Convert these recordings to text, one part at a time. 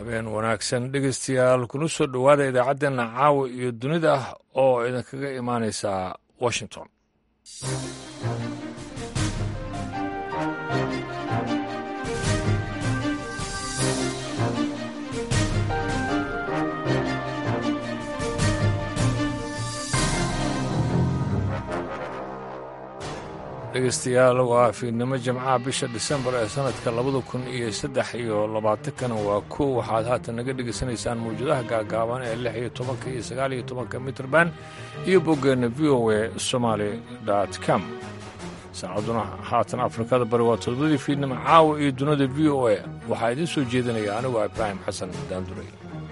habeen wanaagsan dhegeystayaal kuna soo dhowaada idaacaddeena caawa iyo dunida oo idinkaga imaanaysa washington dhegeystayaal waa fiidnimo jimcaha bisha disembar ee sanadka labada kun iyo saddex iyo labaatankana waa kow waxaad haatan naga dhegaysanaysaan mawjadaha gaagaaban ee lix iyo tobanka iyo sagaal iyo tobanka mitrban iyo boggeenna v o a somaali com saacaduna haatan afrikada bari waa todobadii fiidnimo caawa iyo dunida v o a waxaa idiin soo jeedinaya anigoo ibraahim xasan daanduray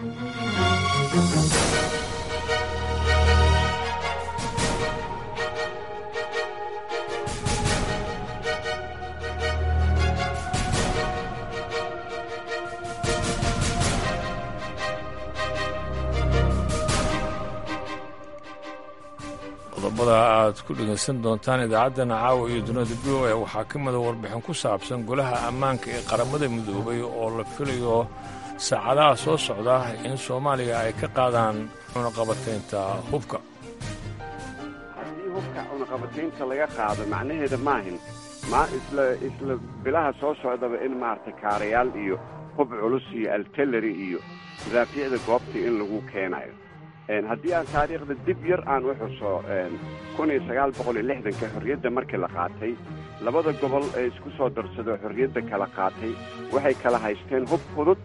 qodobada aad ku dhegaysan doontaan idaacaddana caawa iyo dunida v o a waxaa ka mida warbixin ku saabsan golaha ammaanka ee qaramada midoobay oo la filayo saacadaha soo socda in soomaaliya ay ka qaadaan cunaqabataynta hubka haddii hubka cunaqabataynta laga qaado macnaheeda maahin ma isla isla bilaha soo socdaba in maaragtay kaarayaal iyo hub culus iyo altelary iyo madaafiicda goobta in lagu keenayo haddii aan taariikhda dib yar aan u xuso kun iyo sagaal boqol iyo lixdanka xorriyadda markii la qaatay labada gobol ee isku soo darsadoo xorriyadda kala qaatay waxay kala haysteen hub fudud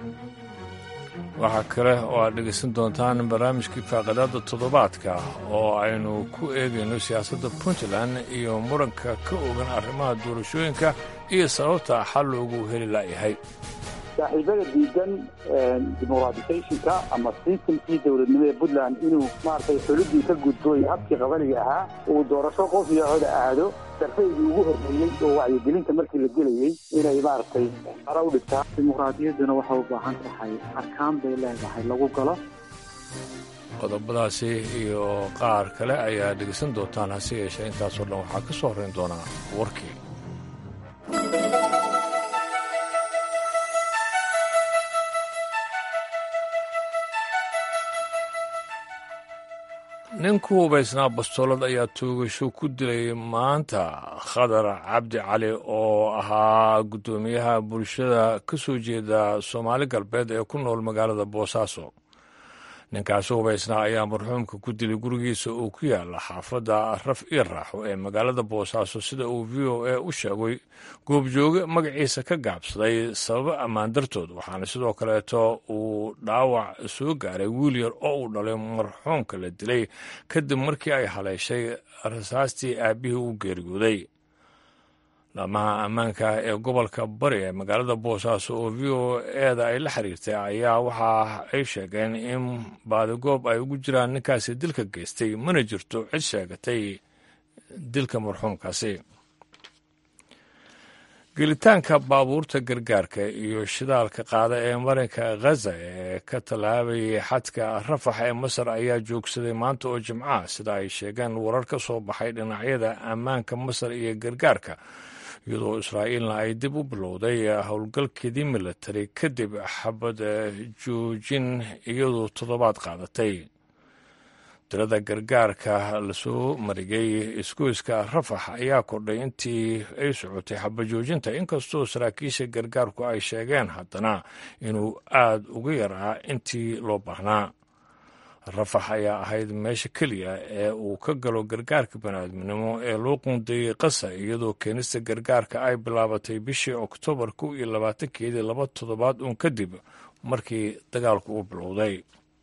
waxaa kale oo aad dhegaysan doontaan barnaamijkii faaqadaadda toddobaadka oo aynu ku eegayno siyaasadda puntland iyo muranka ka ogan arrimaha doorashooyinka iyo sababta xal loogu heli la'yahay saaxiibada diidan dimuqraatisationka ama sistamkii dowladnimo ee puntland inuu maaragtay xulidii ka gudbooy habkii qabaliga ahaa uu doorasho qof iyo coda aado darfaygii ugu horreeyey oo wacyigelinta markii la gelayey inay maaragtay hara u dhigtaa dimuqraadiyadduna waxay u baahan tahay arkaan bay leedahay lagu galo qodobadaasi iyo qaar kale ayaa dhegaysan doontaan hase yeeshee intaasoo dhan waxaa ka soo horrayn doonaa warkii nin ku hubaysnaa bastoolad ayaa toogasho ku dilay maanta khadar cabdi cali oo ahaa guddoomiyaha bulshada ka soo jeeda soomaali galbeed ee ku nool magaalada boosaaso ninkaasi hubaysnaa ayaa marxuumka ku dilay gurigiisa oo ku yaala xaafadda raf io raaxo ee magaalada boosaaso sida uu v o a u sheegay goobjooge magaciisa ka gaabsaday sababo ammaan dartood waxaana sidoo kaleeto uu dhaawac soo gaaray wiil yar oo uu dhalay marxuumka la dilay kadib markii ay haleeshay rasaastii aabbihii u geeriyooday laamaha ammaanka ee gobolka bari ee magaalada boosaaso oo v o eda ay la xiriirtay ayaa waxa ay sheegeen in baadigoob ay ugu jiraan ninkaasi dilka geystay mana jirto cid sheegatay dilka marxuumkaasi gelitaanka baabuurta gargaarka iyo shidaalka qaada ee marinka khaza ee ka tallaabayay xadka rafax ee masar ayaa joogsaday maanta oo jimcaha sida ay sheegeen warar ka soo baxay dhinacyada ammaanka masar iyo gargaarka iyadoo israa'iilna ay dib u bilowday howlgalkeedii milatari kadib xabad joojin iyadoo toddobaad qaadatay tirada gargaarka lasoo marigay isgoyska rafax ayaa kordhay intii ay socotay xabajoojinta inkastoo saraakiisha gargaarku ay sheegeen haddana inuu aad uga yaraa intii loo baahnaa rafax ayaa ahayd meesha keliya ee uu ka galo gargaarka baniaadminimo ee loo quundeeyey qasa iyadoo keenista gargaarka ay bilaabatay bishii oktoobar kow iyo labaatankeedii laba toddobaad uun kadib markii dagaalku uu bilowday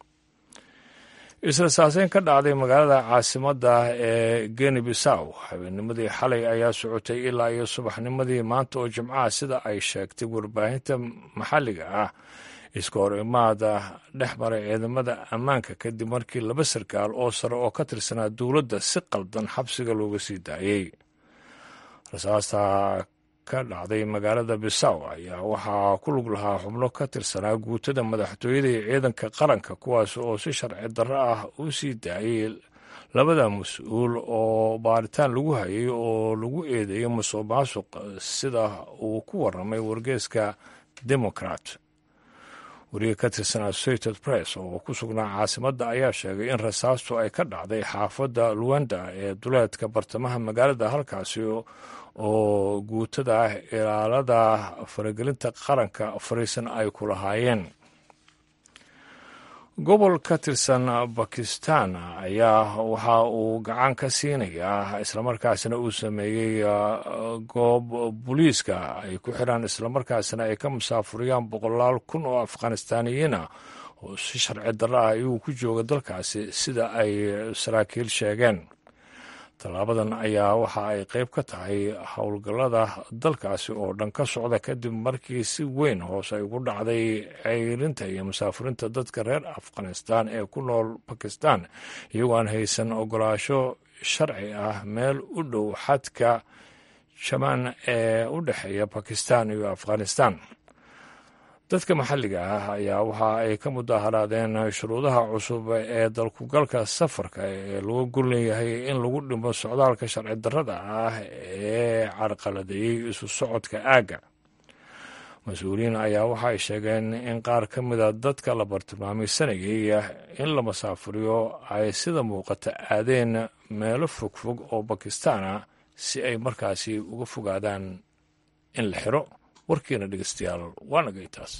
isla saaseyn ka dhacday magaalada caasimadda ee geni bisaw habeennimadii xalay ayaa socotay ilaa iyo subaxnimadii maanta oo jimcaha sida ay sheegtay warbaahinta maxalliga ah iska hor imaada dhex maray ciidamada ammaanka kadib markii laba sarkaal oo sare oo ka tirsanaa dowladda si qaldan xabsiga looga sii daayey rasaasta ka dhacday magaalada bisaw ayaa waxaa ku lug lahaa xubno ka tirsanaa guutada madaxtooyada iyo ciidanka qaranka kuwaas oo si sharci darro ah u sii daayey labada mas-uul oo baaritaan lagu hayay oo lagu eedeeyo musuq maasuq sida uu ku waramay wargeeska democrat wariye ka tirsan associated press oo ku sugnaa caasimadda ayaa sheegay in rasaastu ay ka dhacday xaafadda luwanda ee duleedka bartamaha magaalada halkaasi oo guutada ilaalada faragelinta qaranka fariisan ay ku lahaayeen gobol ka tirsan bakistan ayaa waxa uu gacan ka siinayaa islamarkaasina uu sameeyey goob booliiska ay ku xidhaan islamarkaasina ay ka musaafuriyaan boqolaal kun oo afghanistaaniyiina oo si sharci darro ah iyuu ku jooga dalkaasi sida ay saraakiil sheegeen tallaabadan ayaa waxa ay qayb ka tahay howlgallada dalkaasi oo dhan ka socda kadib markii si weyn hoos ay ugu dhacday ceyrinta iyo musaafirinta dadka reer afghanistan ee ku nool bakistan iyagoo aan haysan ogolaasho sharci ah meel u dhow xadka jamaan ee u dhexeeya bakistan iyo afghanistan dadka maxalliga ah ayaa waxa ay ka mudaharaadeen shuruudaha cusub ee dalkugalka safarka ee lagu gulleeyahay in lagu dhimo socdaalka sharci darrada ah ee carqaladeeyey isu socodka aagga mas-uuliyiin ayaa waxa ay sheegeen in qaar ka mida dadka la bartilmaameysanayay in la masaafuriyo ay sida muuqata aadeen meelo fogfog oo bakistaana si ay markaasi uga fogaadaan in la xiro warkiina dhegeystayaal waa nagay taas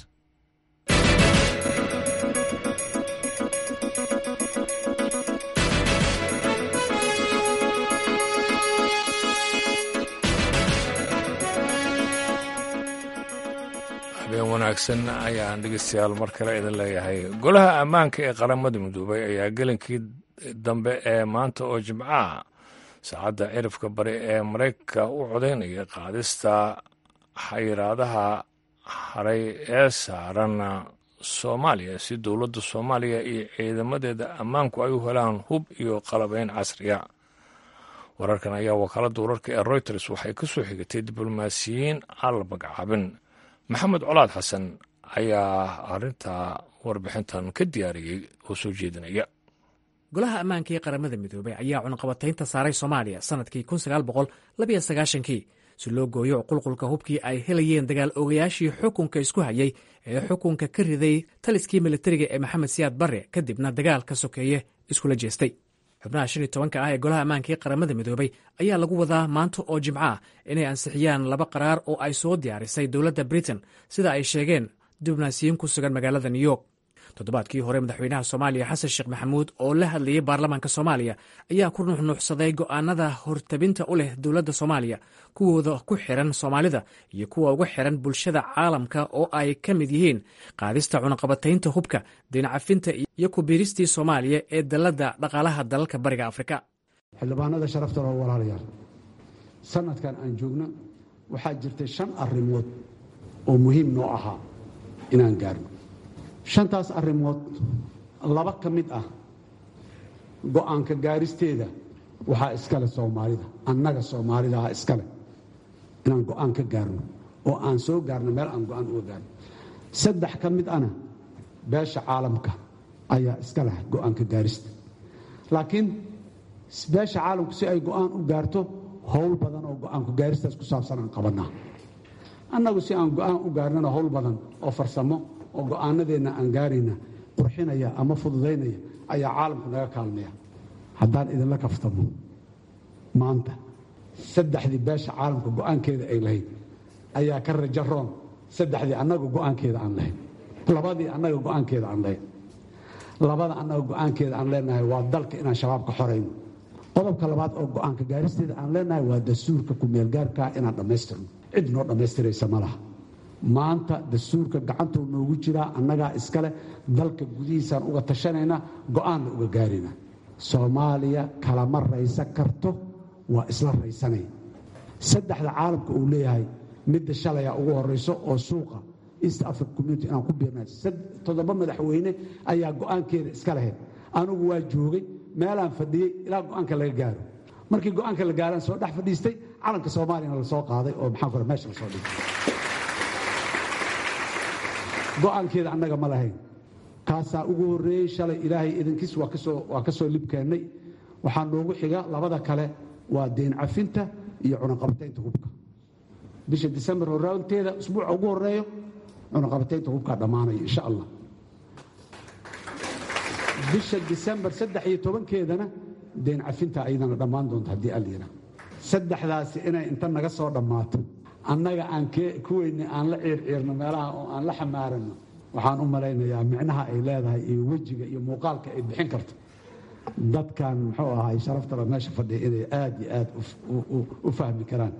habeen wanaagsan ayaan dhegeystayaal mar kale idin leeyahay golaha ammaanka ee qaramada midoobay ayaa gelinkii dambe ee maanta oo jimcaha saacadda cirifka bari ee maraykanka u codaynaya qaadista xayiraadaha haray ee saaran soomaaliya si dowladda soomaaliya iyo ciidamadeeda ammaanku ay u helaan hub iyo qalabeyn casriya wararkan ayaa wakaaladda wararka ee reuters waxay ka soo xigatay diblomaasiyiin aan la magacaabin maxamed colaad xasan ayaa arrintaa warbixintan ka diyaariyey oo soo jeedinaya golaha ammaanka ee qaramada midoobey ayaa cunaqabataynta saaray soomaaliya sannadkii kii si loo gooyo qulqulka hubkii ay helayeen dagaal ogayaashii xukunka isku hayay ee xukunka ka riday taliskii militariga ee maxamed siyaad barre kadibna dagaalka sokeeye iskula jeestay xubnaha shan iyo tobanka ah ee golaha ammaanka ee qaramada midoobey ayaa lagu wadaa maanta oo jimco ah inay ansixiyaan laba qaraar oo ay soo diyaarisay dowladda britain sida ay sheegeen diblomaasiyiin ku sugan magaalada new york toddobaadkii hore madaxweynaha soomaaliya xasan sheekh maxamuud oo la hadlayay baarlamaanka soomaaliya ayaa ku nuxnuuxsaday go'aanada hortabinta u leh dowladda soomaaliya kuwooda ku xiran soomaalida iyo kuwa uga xiran bulshada caalamka oo ay ka mid yihiin qaadista cunaqabataynta hubka dinacafinta iyo kubiiristii soomaaliya ee dalladda dhaqaalaha dalalka bariga afrika xildhibaanada sharafta loo walaalayaal sanadkan aan joogno waxaa jirtay shan arrimood oo muhiim noo ahaa inaan gaarno shantaas arrimood laba ka mid ah go'aanka gaaristeeda waxaa iskale soomaalida annaga soomaalida ah iskale inaan go'aan ka gaarno oo aan soo gaarno meel aan go'aan uga gaarno saddex ka mid ana beesha caalamka ayaa iska leh go'aanka gaarista laakiin beesha caalamku si ay go'aan u gaarto howl badan oo go'aanku gaaristaas ku saabsan aan qabannaa annagu si aan go'aan u gaarnana howl badan oo farsamo oo go'aanadeenna aan gaarayna qurxinaya ama fududaynaya ayaa caalamku naga kaalmaya haddaan idinla kaftamo maanta saddexdii beesha caalamka go'aankeeda ay lahayd ayaa ka raja roon saddexdii annaga go'aankeeda aan lahayn labadii annaga go'aankeeda aan lahayn labada annaga go'aankeeda aan leenahay waa dalka inaan shabaab ka xorayno qodobka labaad oo go'aanka gaaristeeda aan leenahay waa dastuurka kumeelgaarkaa inaan dhammaystirno cid noo dhammaystiraysa ma laha maanta dastuurka gacantuu noogu jiraa annagaa iskale dalka gudihiisaan uga tashanayna go'aanna uga gaarina soomaaliya kalama raysan karto waa isla raysanay saddexda caalamka uu leeyahay midda shalaya ugu horayso oo suuqa east africa community inaan ku biirnay toddoba madaxweyne ayaa go'aankeeda iska lahayd anugu waa joogay meelaan fadhiyey ilaa go'aanka laga gaaro markii go'aanka la gaaraan soo dhex fadhiistay calanka soomaaliyana la soo qaaday oo maxaan kule meesha la soo dhigay go'aankeeda annaga ma lahayn kaasaa ugu horreeyey shalay ilaahay idankiis waa ka soo libkeennay waxaa noogu xiga labada kale waa deen cafinta iyo cunaqabataynta hubka bisha disembar horaalteeda usbuuca ugu horeeyo cunaqabataynta hubkaa dhammaanaya insha allah bisha disembar saddex iyo tobankeedana deen cafinta ayadana dhammaan doonto haddii allayidhaah saddexdaasi inay inta naga soo dhammaato annaga aan kuweyni aan la ciirciirno meelaha oo aan la xamaaranno waxaan u malaynayaa micnaha ay leedahay iyo wejiga iyo muuqaalka ay bixin karto dadkan muxuu ahay sharaftala meesha fadhiya inay aad iyo aad u fahmi karaan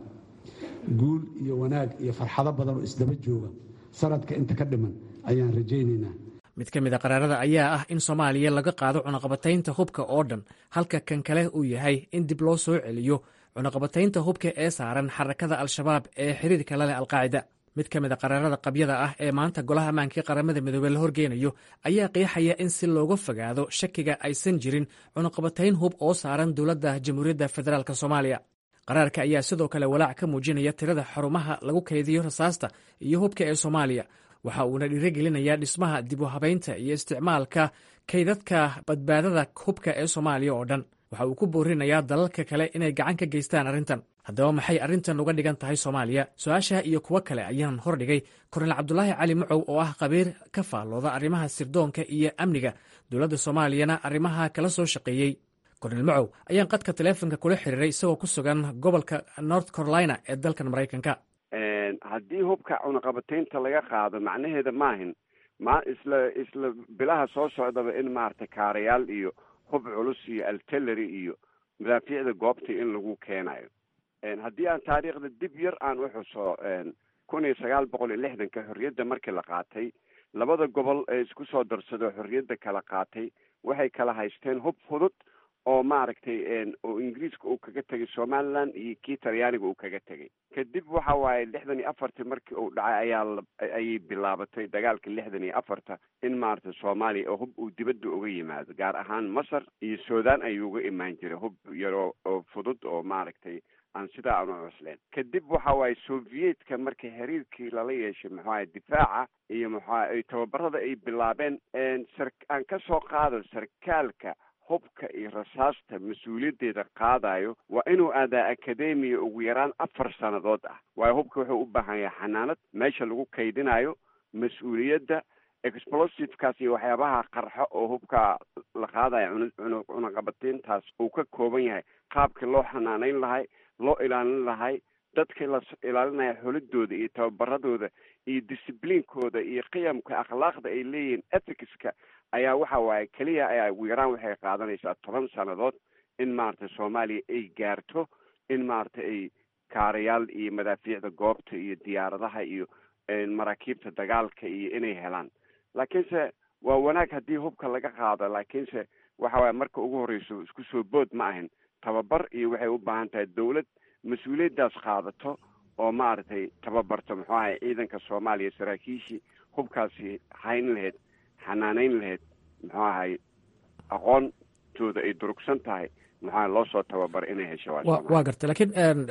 guul iyo wanaag iyo farxado badan oo isdaba jooga sanadka inta ka dhiman ayaan rajaynaynaa mid ka mid a qaraarada ayaa ah in soomaaliya laga qaado cunaqabataynta hubka oo dhan halka kan kale uu yahay in dib loo soo celiyo cunaqabataynta hubka ee saaran xarakada al-shabaab ee xiriirka la leh alqaacida mid ka mid a qaraarada qabyada ah ee maanta golaha ammaankii qaramada midoobey la horgeynayo ayaa qeexaya in si looga fogaado shakiga aysan jirin cunaqabatayn hub oo saaran dowladda jamhuuriyadda federaalk soomaaliya qaraarka ayaa sidoo kale walaac ka muujinaya tirada xarumaha lagu kaydiyo rasaasta iyo hubka ee soomaaliya waxa uuna dhiirigelinayaa dhismaha dib u habaynta iyo isticmaalka kaydadka badbaadada hubka ee soomaaliya oo dhan waxa uu ku boorinayaa dalalka kale inay gacan ka geystaan arrintan haddaba maxay arrintan uga dhigan tahay soomaaliya su-aasha iyo kuwo kale ayaan hordhigay kornel cabdulaahi cali mucow oo ah qabiir ka faallooda arrimaha sirdoonka iyo amniga dowladda soomaaliyana arrimaha kala soo shaqeeyey kornel mucow ayaan qadka taleefonka kula xiriiray isagoo ku sugan gobolka north carolina ee dalkan maraykanka haddii hubka cunaqabataynta laga qaado macnaheeda maahin ma isla isla bilaha soo socdaba in maaragtay kaarayaal iyo hub culus iyo altillery iyo madaafiicda goobta in lagu keenayo haddii aan taariikhda dib yar aan u xuso kun iyo sagaal boqol iyo lixdanka xorriyadda markii la qaatay labada gobol ee isku soo darsado xorriyadda kala qaatay waxay kala haysteen hub fudud oo maaragtay oo ingiriiska uu kaga tegay somaliland iyo kii talyaaniga uu kaga tegay kadib waxa waaye lixdan iyo afartii markii uu dhacay ayaa ayay bilaabatay dagaalka lixdan iyo afarta in maaragtay soomaaliya oo hub uu dibadda uga yimaado gaar ahaan masar iyo sudan ayuu uga imaan jiray hub yaroo oo fudud oo maaragtay aan sidaa aan u cusleen kadib waxa waaye soviyedka markii xiriirkii lala yeeshay maxuaha difaaca iyo maxuaha ay tababarada ay bilaabeen sar aan ka soo qaado sarkaalka hubka iyo rasaasta mas-uuliyaddeeda qaadayo waa inuu aadaa akademiya ugu yaraan afar sannadood ah waayo hubka wuxuu u baahan yahay xanaanad meesha lagu kaydinayo mas-uuliyadda explosivekaas iyo waxyaabaha qarxo oo hubka la qaadayo cunaqabatayntaas uu ka kooban yahay qaabkii loo xanaanayn lahay loo ilaalin lahay dadkii la ilaalinaya xolidooda iyo tababaradooda iyo discibliinkooda iyo qiyamka akhlaaqda ay leeyihiin ethicska ayaa waxa waaye keliya ayaa ugu yaraan waxay qaadanaysaa toban sannadood in maaragtay soomaaliya ay gaarto in maaragtay ay kaarayaal iyo madaafiicda goobta iyo diyaaradaha iyo maraakiibta dagaalka iyo inay helaan laakiinse waa wanaag haddii hubka laga qaado laakiinse waxa waaye marka ugu horreyso isku soo bood ma ahin tababar iyo waxay u baahan tahay dawlad mas-uuliyaddaas qaadato oo maaragtay tababarto muxuu ahay ciidanka soomaaliya saraakiishii hubkaasi hayn lahayd xanaanayn lahayd muxuu ahay aqoontooda ay durugsan tahay maxaa loo soo tababar inay hesho waa gartay laakiin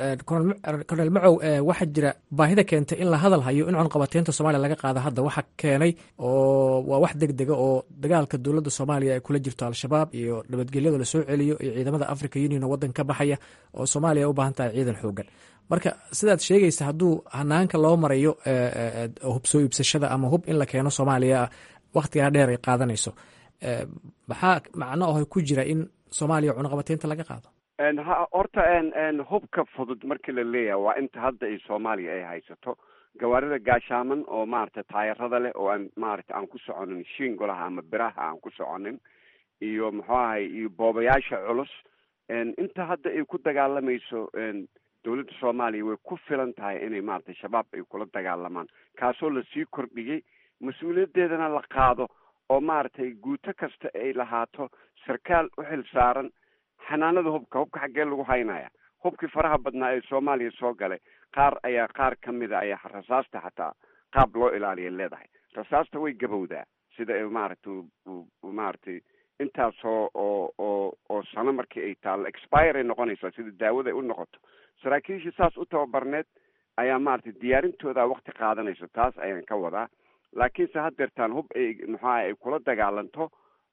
cornel macow waxaa jira baahida keentay in la hadal hayo in cunqabateynta soomaaliya laga qaado hadda waxa keenay oo waa wax deg dega oo dagaalka dowladda soomaaliya ay kula jirto al-shabaab iyo nabadgelyada lasoo celiyo iyo ciidamada africa union oo waddan ka baxaya oo soomaaliya u baahan tahay ciidan xoogan marka sidaad sheegaysa hadduu hanaanka loo marayo hub soo iibsashada ama hub in la keeno soomaaliya wakhtigaa dheer ay qaadanayso maxaa macno aho ku jira in soomaaliya cunaqabateynta laga qaado horta hubka fudud markii la leeyahay waa inta hadda ay soomaaliya ay haysato gawaarida gaashaaman oo maaragtay taayarada leh oo aan maaragtay aan ku soconin shiingolaha ama biraha aan ku soconin iyo muxuu ahay iyo boobayaasha culus inta hadda ay ku dagaalamayso dowladda soomaaliya way ku filan tahay inay maaragtay shabaab ay kula dagaalamaan kaasoo lasii kordhiyey mas-uuliyaddeedana la qaado oo maaragtay guuto kasta ay lahaato sarkaal u xil saaran xanaanada hubka hubka xaggee lagu haynaya hubkii faraha badnaa ee soomaaliya soo galay qaar ayaa qaar ka mida ayaa rasaasta xataa qaab loo ilaaliya leedahay rasaasta way gabowdaa sida maaragtay maaragtay intaasoo oo oo oo sano markii ay taallo expire ay noqonaysaa sida daawada ay u noqoto saraakiishii saas u tababarneed ayaa maaragtay diyaarintooda wakti qaadanayso taas ayaan ka wadaa laakiinse haddeertaan hub ay muxuaha ay kula dagaalanto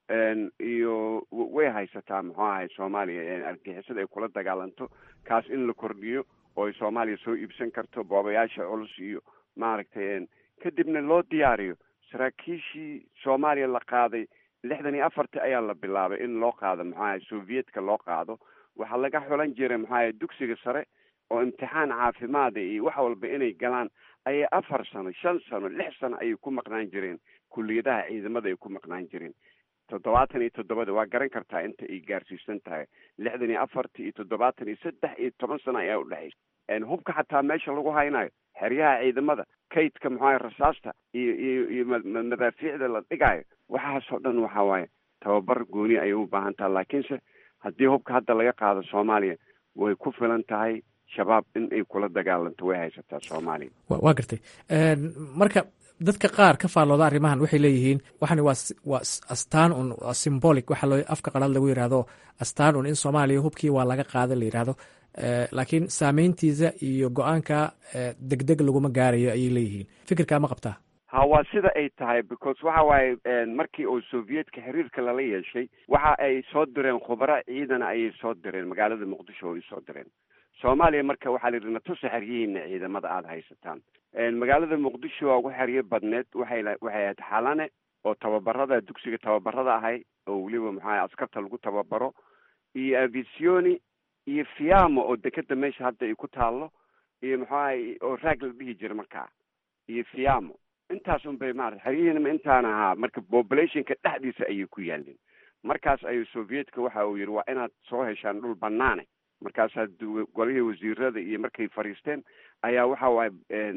iyo way haysataa muxuu ahay soomaaliya argixisada ay kula dagaalanto kaas in la kordhiyo oo ay soomaaliya soo iibsan karto boobayaasha culus iyo maaragtay kadibna loo diyaariyo saraakiishii soomaaliya la qaaday lixdan iyo afartii ayaa la bilaabay in loo qaado maxuaha soviyedka loo qaado waxaa laga xulan jiray maxuaha dugsiga sare oo imtixaan caafimaada iyo wax walba inay galaan ayay afar sano shan sano lix sano ayay ku maqnaan jireen kuliyadaha ciidamada ay ku maqnaan jireen toddobaatan iyo toddobada waa garan kartaa inta ay gaarsiisan tahay lixdan iyo afartii iyo toddobaatan iyo saddex iyo toban sano ayaa udhexaysa hubka xataa meesha lagu haynayo xeryaha ciidamada kaydka maxuaha rasaasta iyo iyo iyo madaafiicda la dhigaayo waxaasoo dhan waxa waaye tababar gooni ayay u baahan tahay laakiinse haddii hubka hadda laga qaado soomaaliya way ku filan tahay shabaab in ay kula dagaalanto way haysataa soomaaliya waa gartay marka dadka qaar ka faallooda arrimahan waxay leeyihiin waxani waa waa astaan un symbolic waxa loo afka qalaad lagu yidhahdo astaan un in soomaaliya hubkii waa laga qaada la yidhahdo laakiin saameyntiisa iyo go-aanka deg deg laguma gaarayo ayay leeyihiin fikirkaa ma qabtaa ha waa sida ay tahay because waxa waaye markii uu soviyedka xiriirka lala yeeshay waxa ay soo direen khubaro ciidana ayay soo direen magaalada muqdisho ay soo direen soomaaliya marka waxaa la yidhi natusa xeryihiina ciidamada aada haysataan magaalada muqdisho waa ugu xeryo badneed waxay waxay ahayd xalane oo tababarada dugsiga tababarada ahay oo weliba maxaa askarta lagu tababaro iyo avisioni iyo fiamo oo dekeda meesha hadda ay ku taallo iyo maxuahay oo raag la dhihi jira markaa iyo fiamo intaas un bay maarata xeryihiinama intaana ahaa marka populationka dhexdiisa ayay ku yaalin markaas ayuu soviyedka waxa uu yidhi waa inaad soo heshaan dhul banaane markaasaa golihii wasiirada iyo markay fadhiisteen ayaa waxa waaye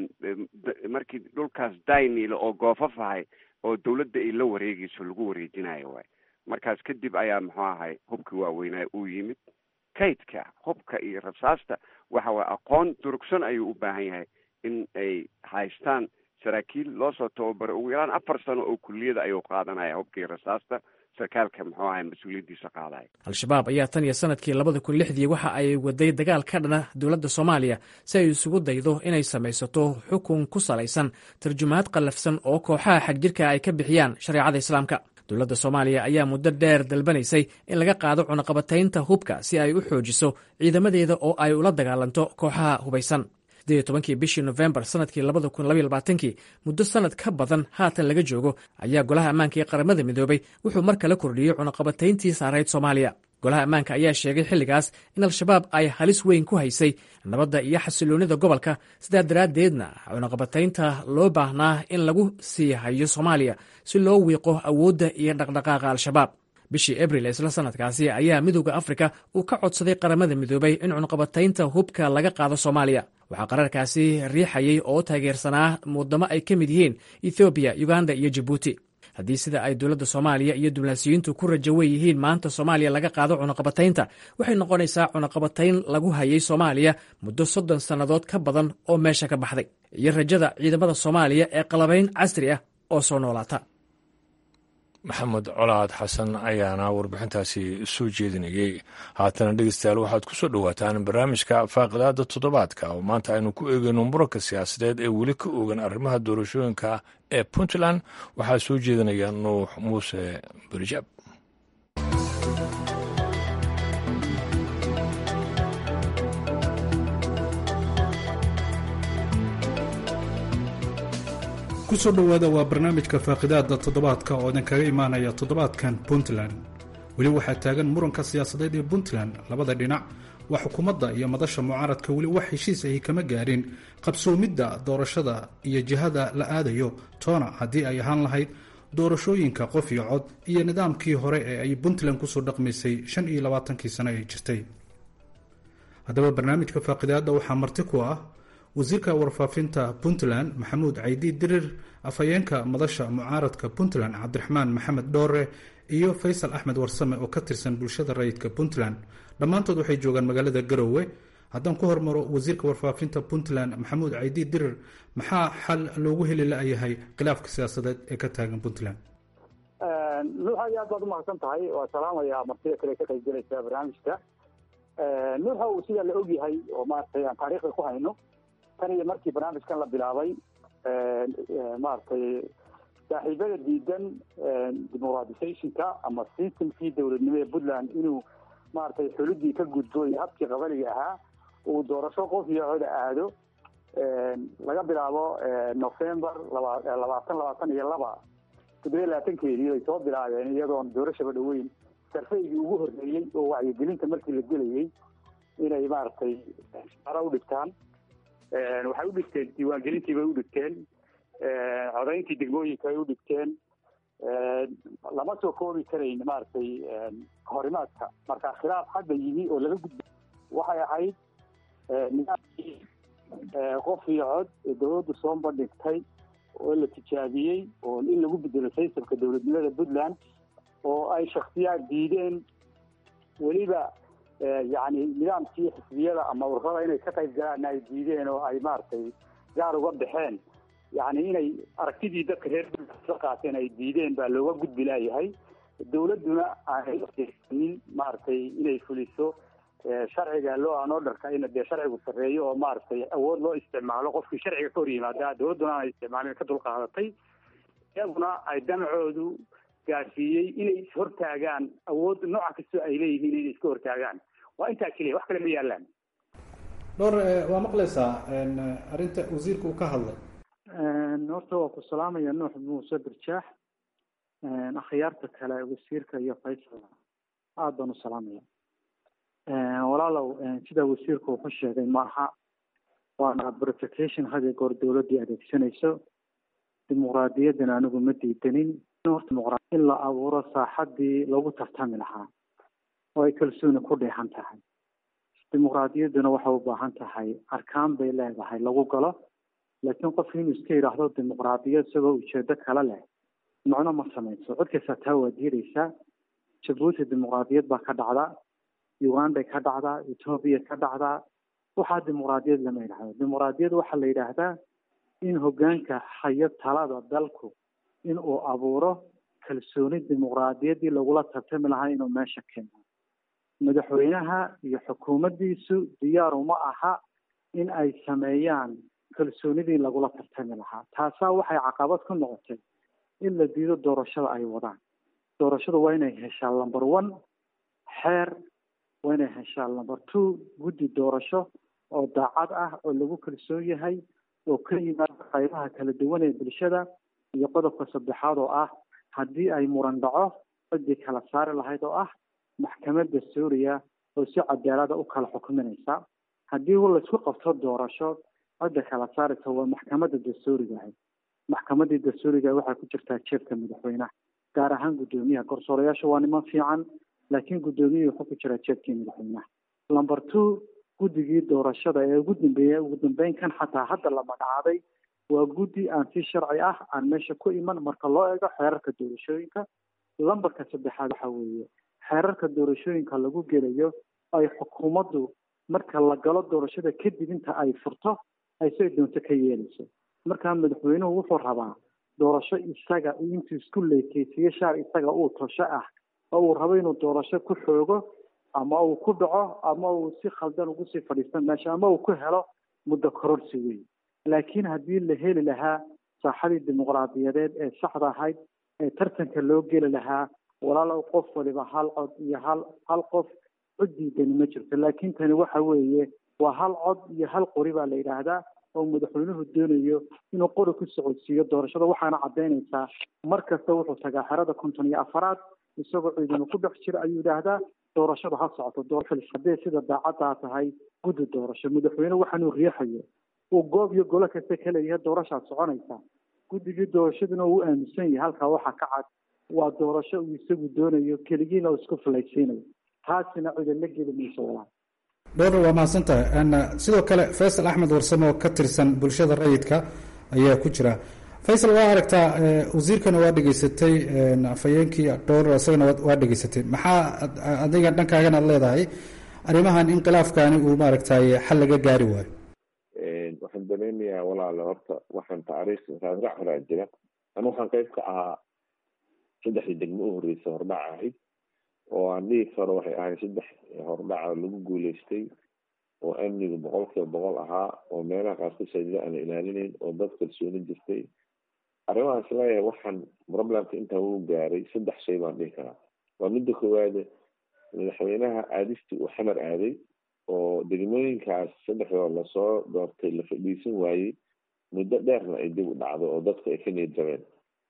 markii dhulkaas daynil oo goofaf ahay oo dawladda ay la wareegayso lagu wareejinayo waay markaas kadib ayaa muxuu ahay hubka waaweynaa uu yimid kaydka hubka iyo rasaasta waxa waye aqoon durugsan ayuu u baahan yahay in ay haystaan saraakiil loo soo tababaro ugu yaraan afar sano oo kuliyada ayuu qaadanaya hubka iyo rasaasta sarkaalka muxuu ahay mas-uuliyaddiisa qaadaya al-shabaab ayaa tan iyo sanadkii labada kun lixdii waxa ay waday dagaal ka dhana dowladda soomaaliya si ay isugu daydo inay samaysato xukun ku salaysan tarjumaad qallafsan oo kooxaha xagjirka ay ka bixiyaan shareecada islaamka dowladda soomaaliya ayaa muddo dheer dalbanaysay in laga qaado cunaqabataynta hubka si ay u xoojiso ciidamadeeda oo ay ula dagaalanto kooxaha hubaysan sideed tobankii bishii nofembar sanadkii labada kun labaiy labaatankii muddo sanad ka badan haatan laga joogo ayaa golaha ammaanka ee qaramada midoobay wuxuu mar kale kordhiyey cunaqabatayntii saarayd soomaaliya golaha ammaanka ayaa sheegay xilligaas in al-shabaab ay halis weyn ku haysay nabadda iyo xasiloonnida gobolka sidaa daraaddeedna cunaqabataynta loo baahnaa in lagu sii hayo soomaaliya si loo wiiqo awoodda iyo dhaqdhaqaaqa al-shabaab bishii abril isla sanadkaasi ayaa midooda afrika uu ka codsaday qaramada midoobay in cunqabataynta hubka laga qaado soomaaliya waxaa qararkaasi riixayay oo taageersanaa wadamo ay ka mid yihiin ethoobiya uganda iyo jabuuti haddii sida ay dowladda soomaaliya iyo diblaasiyiintu ku rajo wey yihiin maanta soomaaliya laga qaado cunaqabataynta waxay noqonaysaa cunaqabatayn lagu hayay soomaaliya muddo soddon sannadood ka badan oo meesha ka baxday iyo rajada ciidamada soomaaliya ee qalabayn casri ah oo soo noolaata maxamed colaad xasan ayaana warbixintaasi soo jeedinayey haatana dhegeystayaal waxaad ku soo dhowaataan barnaamijka faaqidaada toddobaadka oo maanta aynu ku eegeyno muranka siyaasadeed ee weli ka oogan arrimaha doorashooyinka ee puntland waxaa soo jeedinaya nuux muuse berijaab kusoo dhowaada waa barnaamijka faaqidaada toddobaadka oo idin kaga imaanaya toddobaadkan puntland weli waxaa taagan muranka siyaasadeed ee puntland labada dhinac waa xukuumadda iyo madasha mucaaradka weli wax heshiis ahi kama gaarin qabsoomidda doorashada iyo jihada la aadayo toona haddii ay ahaan lahayd doorashooyinka qof iyo cod iyo nidaamkii hore ee ay puntland kusoo dhaqmaysay shan iyo labaatankii sano ee jirtay haddaba barnaamijka faaqidaada waxaa marti ku ah wasiirka warfaafinta puntland maxamuud caydi dirir afhayeenka madasha mucaaradka puntland cabdiraxmaan maxamed dhoore iyo faysal axmed warsame oo ka tirsan bulshada rayidka puntland dhammaantood waxay joogaan magaalada garowe haddaan ku hormaro wasiirka warfaafinta puntland maxamuud caydi dirir maxaa xal loogu heli la-yahay khilaafka siyaasadeed ee ka taagan puntland nuux aad aad baad umahadsan tahay waa salaamaya martida kale ka qaybgalaysa barnaamijka nuuxa uu sidaa la ogyahay oo maaragtay aan taariikhda ku hayno tan iyo markii barnaamijkan la bilaabay maaragtay saaxiibada diidan dimuqratisationka ama systemkii dowladnimo ee puntland inuu maaragtay xulidii ka gudbo iyo habkii qabaliga ahaa uu doorasho qof iyo coda aado laga bilaabo november laba labaatan labaatan iyo laba toddobiya labaatankeedii bay soo bilaabeen iyadoon doorashaba dhoweyn sarfaygii ugu horreeyey oo wacyigelinta markii la gelayey inay maaragtay shaqaro u dhigtaan waxay u dhigteen diiwaangelintii bay u dhigteen codayntii degmooyinka ay u dhigteen lama soo koobi karayn maaragtay horimaadka marka khilaaf hadda yimi oo laga gudba waxay ahayd nidaamkii qof iyo cod ee dawladdu soo bandhigtay oo la tijaabiyey oo in lagu bedelo saysabka dowladnimada puntland oo ay shaksiyaad diideen weliba yacni nidaamkii xisbiyada ama ururada inay ka qayb galaanna ay diideen oo ay maaragtay gaar uga baxeen yacni inay aragtidii dadka reer la qaateen ay diideen baa looga gudbi laayahay dawladduna aanay ujeesanin maaragtay inay fuliso sharciga loo aan orderka in dee sharcigu sarreeyo oo maaragtay awood loo isticmaalo qofkii sharciga ka hor yimaada dawladduna aanay isticmaalin ka dulqaadatay iyaguna ay damcoodu gaarsiiyey inay ishortaagaan awood nooca kastoo ay leeyihiin inay iska hortaagaan waa intaa keliya wax kale ma yaalaan dhowr waa maqlaysaa arrinta wasiirka uu ka hadlay horta waa ku salaamaya nuux muuse birjaax akhyaarta kale wasiirka iyo faysal aada baan u salaamaya walaalow sida wasiirku wuxu sheegay ma aha waana verification had iyo goor dawladdii adeegsanayso dimuqraadiyaddana anigu ma diidanin in la abuuro saaxadii lagu tartami lahaa oo ay kalsooni ku dheexan tahay dimuqraadiyadduna waxay u baahan tahay arkaan bay leedahay lagu galo laakiin qofki inuu iska yidhaahdo dimuqraadiyad isagoo ujeedo kale leh macno ma samayso cod kasta taa waa diidaysaa jabuuti dimuqraadiyad baa ka dhacda uganday ka dhacdaa etoobiya ka dhacdaa waxaa dimuqraadiyad lama yidhahdo dimuqraadiyad waxaa la yidhaahdaa in hogaanka hayo talada dalku in uu abuuro kalsooni dimuqraadiyaddii lagula tartami lahaa inuu meesha keeno madaxweynaha iyo xukuumaddiisu diyaar uma aha in ay sameeyaan kalsoonidii lagula tartami lahaa taasaa waxay caqabad ku noqotay in la diido doorashada ay wadaan doorashada waa inay heshaa number one xeer waa inay heshaa number two guddi doorasho oo daacad ah oo lagu kalsoon yahay oo ka yimaada qaybaha kala duwan ee bulshada iyo qodobka saddexaad oo ah haddii ay muran dhaco ciddii kala saari lahayd oo ah maxkamadda suuriya oo si cadaalada u kala xukuminaysa haddii laisku qabto doorasho cidda kala saaraysa waa maxkamadda dastuuriga ahayd maxkamaddii dastuuriga waxaa ku jirtaa jeebka madaxweynaha gaar ahaan guddoomiyaha garsoorayaasha waa niman fiican laakiin guddoomiyihii wuxuu ku jiraa jeebkii madaxweynaha number two guddigii doorashada ee ugu dambeeyey ugu dambeyn kan xataa hadda la magacaabay waa guddi aan si sharci ah aan meesha ku iman marka loo eego xeerarka doorashooyinka lambarka saddexaad waxa weeye xeerarka doorashooyinka lagu gelayo ay xukuumaddu marka la galo doorashada kadib inta ay furto ay say doonto ka yeelayso markaa madaxweynuhu wuxuu rabaa doorasho isaga intuu isku leekeysiyo shaar isaga uu tosho ah oo uu rabo inuu doorasho ku xoogo ama uu ku dhaco ama uu si khaldan ugu sii fadhiisto meesha ama uu ku helo muddo kororsi weyn laakiin haddii la heli lahaa saaxadii dimuqraadiyadeed ee saxda ahayd ee tartanka loo geli lahaa walaalow qof waliba hal cod iyo hal hal qof cod diidani ma jirto laakiin tani waxa weeye waa hal cod iyo hal qori baa la yidhaahdaa oo madaxweynuhu doonayo inuu qori ku socodsiiyo doorashada waxaana caddaynaysaa mar kasta wuxuu tagaa xerada konton iyo afaraad isagoo ciidanu ku dhex jira ayuu yidhaahdaa doorashadu ha socoto doorashada haddee sida daacaddaa tahay guddi doorasho madaxweyne waxaanuu riixayo uu goob iyo golo kasta ka leeyahay doorashaad soconaysa guddigii doorashaduna uu aaminsan yahay halkaa waxaa ka cad waa doorasho uu isagu doonayo keligiina uu isku filaysiinayo taasina cida la geli mayso walaal dhowr waa mahadsan tahay sidoo kale faysal axmed warsame oo ka tirsan bulshada rayidka ayaa ku jira faysal waa aragtaa wasiirkana waa dhegeysatay afhayeenkii dhowr isagana waa dhegeysatay maxaa adiga dhankaagana ad leedahay arrimahan inqilaafkani uu maaragtay xal laga gaari waayo waxaan dareemayaa walaale horta waxaan taariikh raasrac horaa jira anu waxaan qayb ka ahaa saddexdii degmo u horreysa hordhac ahayd oo aan dhihi karo waxay ahayd saddex hordhaca lagu guuleystay oo amniga boqol kiiba boqol ahaa oo meelaha qaarkood saajida aan la ilaalinayn oo dad kalsooni jirtay arrimahaas leeyahay waxaan problemka intaa uu gaaray saddex shay baan dhihi karaa waa midda koowaade madaxweynaha aadistii uu xamar aaday oo degmooyinkaas saddexdoo lasoo doortay la fadhiisan waayey muddo dheerna ay dib u dhacdo oo dadku ay ka niyad jabeen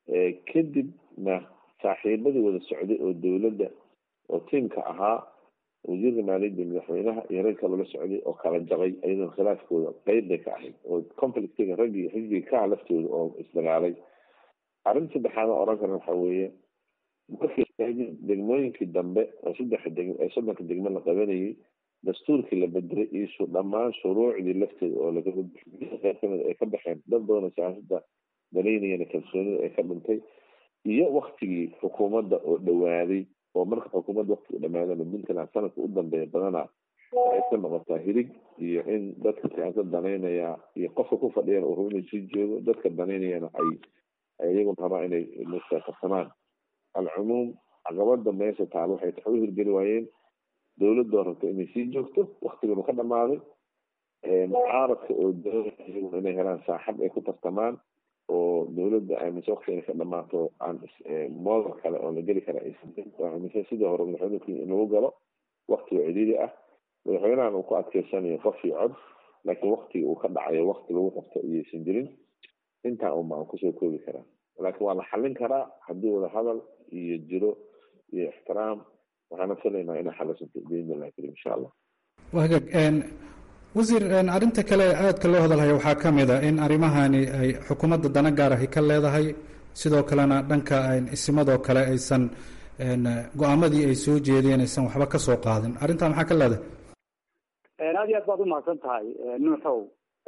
kadibna saaxiibadii wada socday oo dowladda oo tiimka ahaa wasiirka maaliyadda madaxweynaha iyo rag kaloo la socday oo kala jabay ayadoona khilaafkooda qeyb bay ka ahayd oo conflictiga raggii xisbiga ka ah laftooda oo isdagaalay arrin saddexaad oo oran kara waxa weeye markii degmooyinkii dambe oo saddexa deg ee soddonka degmo la qabanayay dastuurkii la bedelay iyo dhammaan shuruucdii lafteeda oo laga qeyb kamid ay ka baxeen dad badanoo siyaasada danaynayana kalsoonida ay ka dhintay iyo waktigii xukuumadda oo dhawaaday oo marka xukuumadda waktiga dhamaadana puntland sanadka u dambeeya badanaa waxay ka noqotaa hirig iyo in dadka siyaasad danaynaya iyo qofka ku fadhiyana uu rabo inuu sii joogo dadka danaynayana ay iyagun rabaa inay mustaaqabsamaan alcumuum caqabada meesha taal waxay tax u hirgeli waayeen dowladoo rabta inay sii joogto waktiganu ka dhamaaday mucaaradka oo doonaya iyaguna inay helaan saaxab ay ku tartamaan oo dowladda aaminsan wakti inay ka dhamaato aan moodal kale oo la geli kara aaminsan sidii hore madaxweynuku in lagu galo waktiga cidhiidi ah madaxweynahan uu ku adkeysanayo qof iyo cod laakiin waktiga uu ka dhacayo wakti lagu qabto iyaysan jirin intaa unba aan kusoo koobi karaa laakiin waa la xallin karaa haddii wada hadal iyo jiro iyo ixtiraam waxaana filaynaa inay xalisanto biidnillahi karim insha allah wagaag wasiir arrinta kale aadka loo hadalhaya waxaa ka mid a in arrimahani ay xukuumadda dana gaar ahi ka leedahay sidoo kalena dhanka isimadoo kale aysan go-aamadii ay soo jeedeen aysan waxba ka soo qaadin arrintaa maxaa ka leedahay aad iyo aad baad umahadsan tahay nuuxow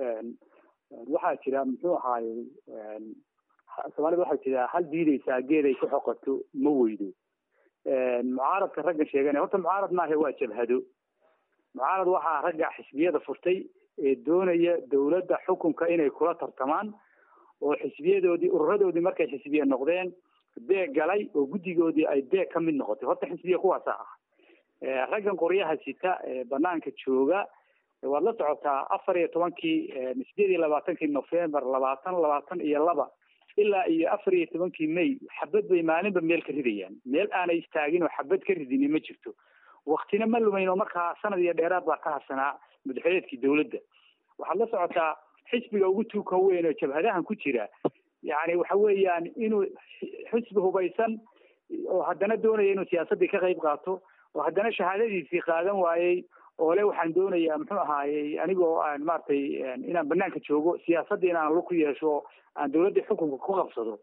waxaa jira muxuu ahaayey soomaalida waxaa jira hal diideysaa geed ay ku xoqato ma weydo mucaaradka raggan sheeganaya horta mucaarad maahe waa jabhado mucaarad waxaa ragga xisbiyada furtay ee doonaya dowladda xukunka inay kula tartamaan oo xisbiyadoodii ururadoodii markay xisbiye noqdeen beeg galay oo guddigoodii ay beeg ka mid noqotay horta xisbiya kuwaasa ah raggan qoryaha sita ee banaanka jooga waad la socotaa afar iyo tobankii sideed iyo labaatankii november labaatan labaatan iyo laba ilaa iyo afar iyo tobankii may xabad bay maalinba meel ka ridayaan meel aanay istaagin oo xabad ka ridini ma jirto waktina ma lumayn oo markaa sanad iyo dheeraad baa ka harsanaa madaxweneedkii dowladda waxaad la socotaa xisbiga ugu tuuka weyn oo jabhadahan ku jira yani waxa weeyaan inuu xisbi hubaysan oo haddana doonaya inuu siyaasaddii ka qayb qaato oo haddana shahaadadiisii qaadan waayey oo le waxaan doonayaa muxuu ahaayey anigoo aan maaragtay inaan banaanka joogo siyaasaddii inaan lug ku yeesho aan dowladdii xukunka ku qabsado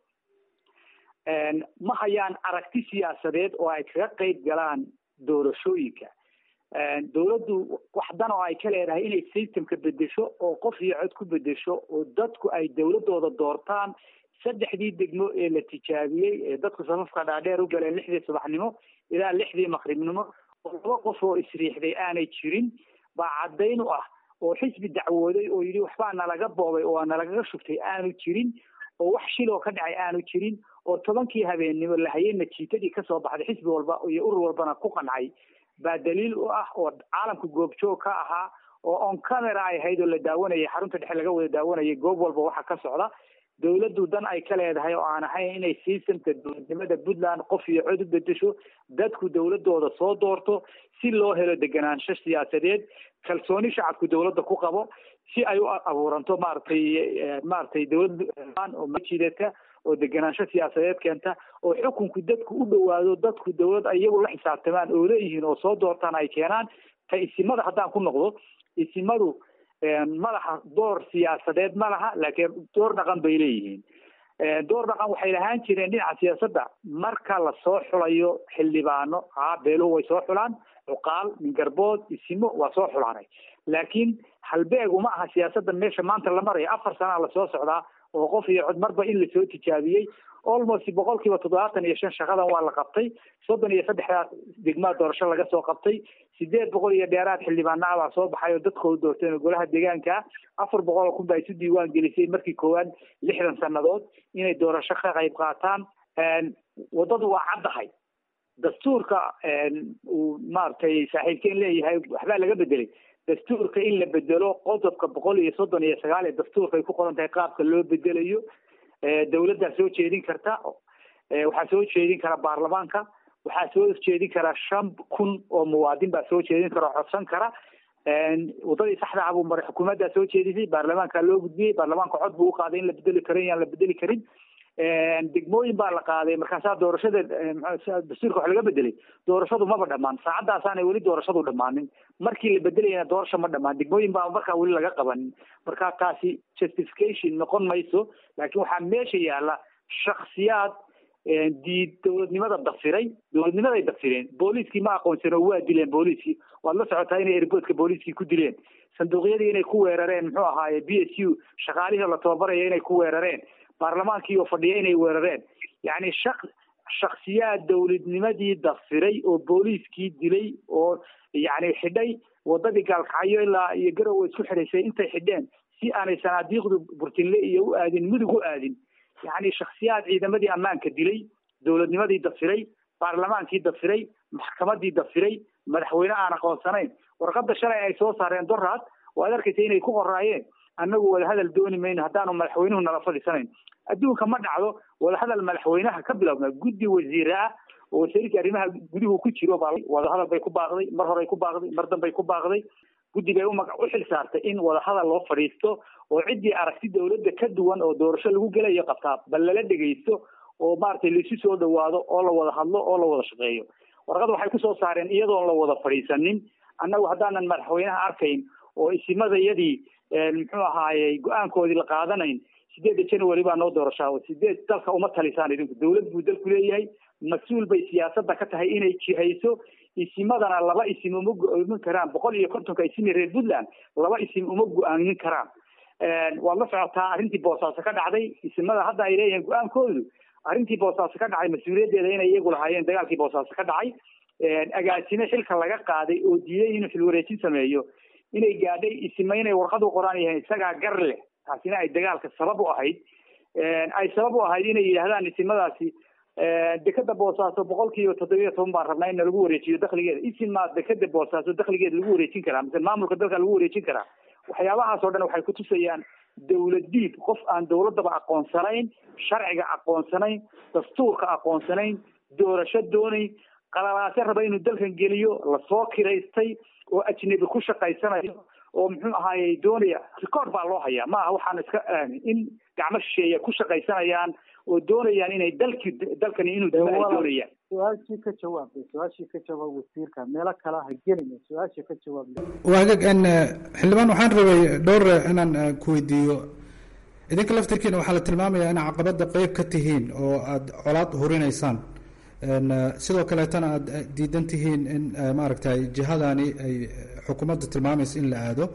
ma hayaan aragti siyaasadeed oo ay kaga qayb galaan doorashooyinka dowladdu wax dan oo ay ka leedahay inay systemka bedesho oo qof iyo cod ku bedesho oo dadku ay dowladooda doortaan saddexdii degmo ee la tijaabiyey ee dadku safafka dhaadheer u galeen lixdii subaxnimo ilaa lixdii maqribnimo oo laba qof oo isriixday aanay jirin baa caddayn u ah oo xisbi dacwooday oo yidhi waxbaa nalaga boobay oo nalagaga shugtay aanu jirin oo wax shiloo ka dhacay aanu jirin oo tobankii habeennimo lahayay natiijadii kasoo baxday xisbi walba iyo urur walbana ku qancay baa daliil u ah oo caalamka goobjoog ka ahaa oo on camera ay ahayd oo la daawanayay xarunta dhexe laga wada daawanayay goob walba waxa ka socda dowladdu dan ay ka leedahay oo aan ahayn inay systemka dowladnimada puntland qof iyo cod u bedesho dadku dowladooda soo doorto si loo helo deganaansho siyaasadeed kalsooni shacabku dowladda ku qabo si ay u abuuranto maaragtay maaragtay dowlad oo majidata oo deganaansho siyaasadeed keenta oo xukunku dadku u dhowaado dadku dowlad iyagu la xisaabtamaan oo leeyihiin oo soo doortaan ay keenaan ta isimada haddaan ku noqdo isimadu madaxa door siyaasadeed ma laha laakiin door dhaqan bay leeyihiin door dhaqan waxay lahaan jireen dhinaca siyaasadda marka lasoo xulayo xildhibaano ha beeluhu way soo xulaan cuqaal mingarbood isimo waa soo xulaanay laakiin halbeegu ma aha siyaasadda meesha maanta la maraya afar sanaa lasoo socdaa oo qof iyo cod marba in lasoo tijaabiyey almost boqol kiiba toddobaatan iyo shan shaqadan waa la qabtay soddon iyo saddexdaa degmaa doorasho laga soo qabtay sideed boqol iyo dheeraad xildhibaanaa baa soo baxay oo dadkooda doorteen golaha deegaanka afar boqol oo kun baa isu diiwaan gelisay markii koowaad lixdan sannadood inay doorasho ka qayb qaataan waddadu waa caddahay dastuurka uu maaragtay saaxiibkeen leeyahay waxbaa laga bedelay dastuurka in la bedelo qodobka boqol iyo soddon iyo sagaal ee dastuurka ay ku qoran tahay qaabka loo bedelayo dowladdaa soo jeedin karta waxaa soo jeedin kara baarlamaanka waxaa soo jeedin kara shan kun oo muwaadin baa soo jeedin kara oo codsan kara wadadii saxda ah buu maray xukuumaddaa soo jeedisay baarlamaanka loo gudbiyey baarlamaanka cod buu uqaaday in la bedeli karo in aan la bedeli karin degmooyin baa la qaaday markaasaa doorashada dastuurka wax laga bedelay doorashadu maba dhamaan saacadaasaanay weli doorashadu dhamaanin markii la bedelayana doorasho ma dhamaan degmooyin baa markaa weli laga qabanin marka taasi justification noqon mayso laakiin waxaa meesha yaala shaksiyaad diid dowladnimada dafiray dowladnimaday dafireen booliiskii ma aqoonsan oo waa dileen booliiskii waad la socotaa inay airboodka booliiskii ku dileen sanduuqyadii inay ku weerareen muxuu ahaaye b s u shaqaalihii la tababaraya inay ku weerareen baarlamaankii oo fadhiya inay weerareen yacni shak shaksiyaad dowladnimadii dafiray oo booliiskii dilay oo yacni xidhay wadadii gaalkacyo ilaa iyo garowe isku xidhaysay intay xidheen si aanay sanaadiiqdu burtinle iyo u aadin mudug u aadin yacni shaksiyaad ciidamadii ammaanka dilay dowladnimadii dafiray baarlamaankii dafiray maxkamadii dafiray madaxweyne aan aqoonsanayn warqada shalay ay soo saareen doraad waad arkaysa inay ku qoraayeen annagu wadahadal dooni mayno haddaanu madaxweynuhu nala fadhiisanayn adduunka ma dhacdo wadahadal madaxweynaha ka bilowna guddi wasiire ah oo wasiirkii arrimaha guduhu ku jiro baa wadahadal bay ku baaqday mar horey ku baaqday mar dambay ku baaqday guddi bay umaga u xil saartay in wadahadal loo fadhiisto oo ciddii aragti dowladda ka duwan oo doorasho lagu gelayo qabtaa bal lala dhegaysto oo maaragtay laisu soo dhawaado oo la wada hadlo oo la wada shaqeeyo warqad waxay kusoo saareen iyadoon la wada fadhiisanin annagu haddaanan madaxweynaha arkayn oo isimadayadii muxuu ahaayey go-aankoodii la qaadanayn sideedda january baa noo doorashaa sideed dalka uma talisaan idinku dowlad buu dalku leeyahay mas-uul bay siyaasadda ka tahay inay jihayso isimadana laba isim uma go-aamin karaan boqol iyo kontonka isimi reer puntland laba isim uma go-aamin karaan waad la socotaa arrintii boosaaso ka dhacday isimada hadda ay leeyihiin go-aankoodu arrintii boosaaso ka dhacay mas-uuliyaddeeda inay iyagu lahaayeen dagaalkii boosaaso ka dhacay agaasime xilka laga qaaday oo diiday inuu xilwareejin sameeyo inay gaadhay isima inay warqad u qoraan yahay isagaa gar leh taasina ay dagaalka sabab u ahayd ay sabab u ahayd inay yidhaahdaan isimadaasi dekeda boosaaso boqol kiiba toddobiyo toban baan rabnaa in lagu wareejiyo dakligeeda isimaa dekeda boosaaso dakligeeda lagu wareejin karaa mise maamulka dalka lagu wareejin karaa waxyaabahaas oo dhan waxay kutusayaan dowlad diib qof aan dowladaba aqoonsanayn sharciga aqoonsanayn dastuurka aqoonsanayn doorasho doonayn qalalaase raba inuu dalkan geliyo lasoo kiraystay oo ajnabi ku shaqaysanayo oo muxuu ahaayey doonaya record baa loo hayaa ma aha waxaan iska in gacmo shisheeya ku shaqaysanayaan oo doonayaan inay dalki dalkani inuu dima ay doonayaan su-aashii ka jawaabay su-aashii ka jawaab wasiirka meelo kale ha gelina su-aashii ka jawaab waagag xildhibaan waxaan rabay dhowr inaan ku weydiiyo idinka laftirkiina waxaa la tilmaamayaa in caqabada qeyb ka tihiin oo aada colaad horinaysaan sidoo kaleetana aada diidan tihiin in maaragtay jihadani ay xukuumadda tilmaamaysa in la aado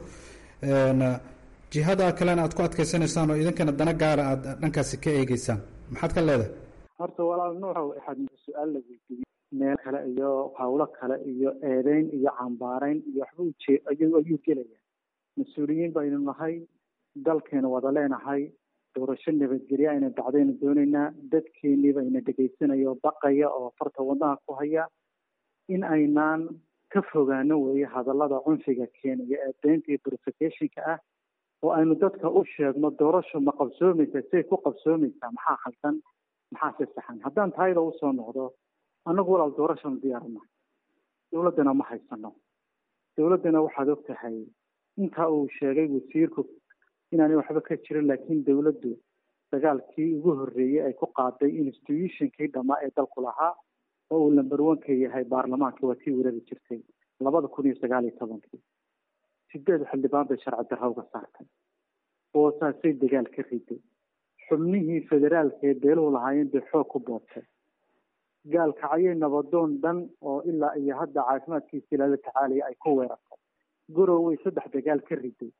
jihada kalena aad ku adkeysanaysaan oo idinkana dana gaara aada dhankaasi ka eegeysaan maxaad ka leedahay horta walaal nuuxow waxaad su-aal la weydiiyey meel kale iyo hawlo kale iyo eedeyn iyo cambaarayn iyo waxba uje ayuu ayuu gelaya mas-uuliyiin baynu nahay dalkeenu wada leenahay doorasho nabadgelya ayna dhacdaynu doonaynaa dadkeenii bayna dhegaysanaya oo baqaya oo farta wadnaha ku haya in aynaan ka fogaano weeye hadallada cunfiga keenaya ee beenta iyo provocationka ah oo aynu dadka u sheegno doorasho ma qabsoomaysa say ku qabsoomaysaa maxaa khaldan maxaa se saxan haddaan taayada usoo noqdo annagu walaal doorashanu diyaarina dowladdana ma haysano dowladdana waxaad og tahay intaa uu sheegay wasiirku inaanay waxba ka jirin laakiin dowladdu dagaalkii ugu horreeyey ay ku qaaday institutionkii dhammaa ee dalku lahaa oo uu lamber onka yahay baarlamaanka waa tii weerari jirtay labada kun iyo sagaal iyo tobankii sideed xildhibaan bay sharci darra uga saartay boosaasay dagaal ka riday xubnihii federaalka ee beeluhu lahaayeen bay xoog ku boobtay gaalkacyo nabadoon dhan oo ilaa iyo hadda caafimaadkiisa ilaala tacaalaya ay ku weerartay gorowey saddex dagaal ka riday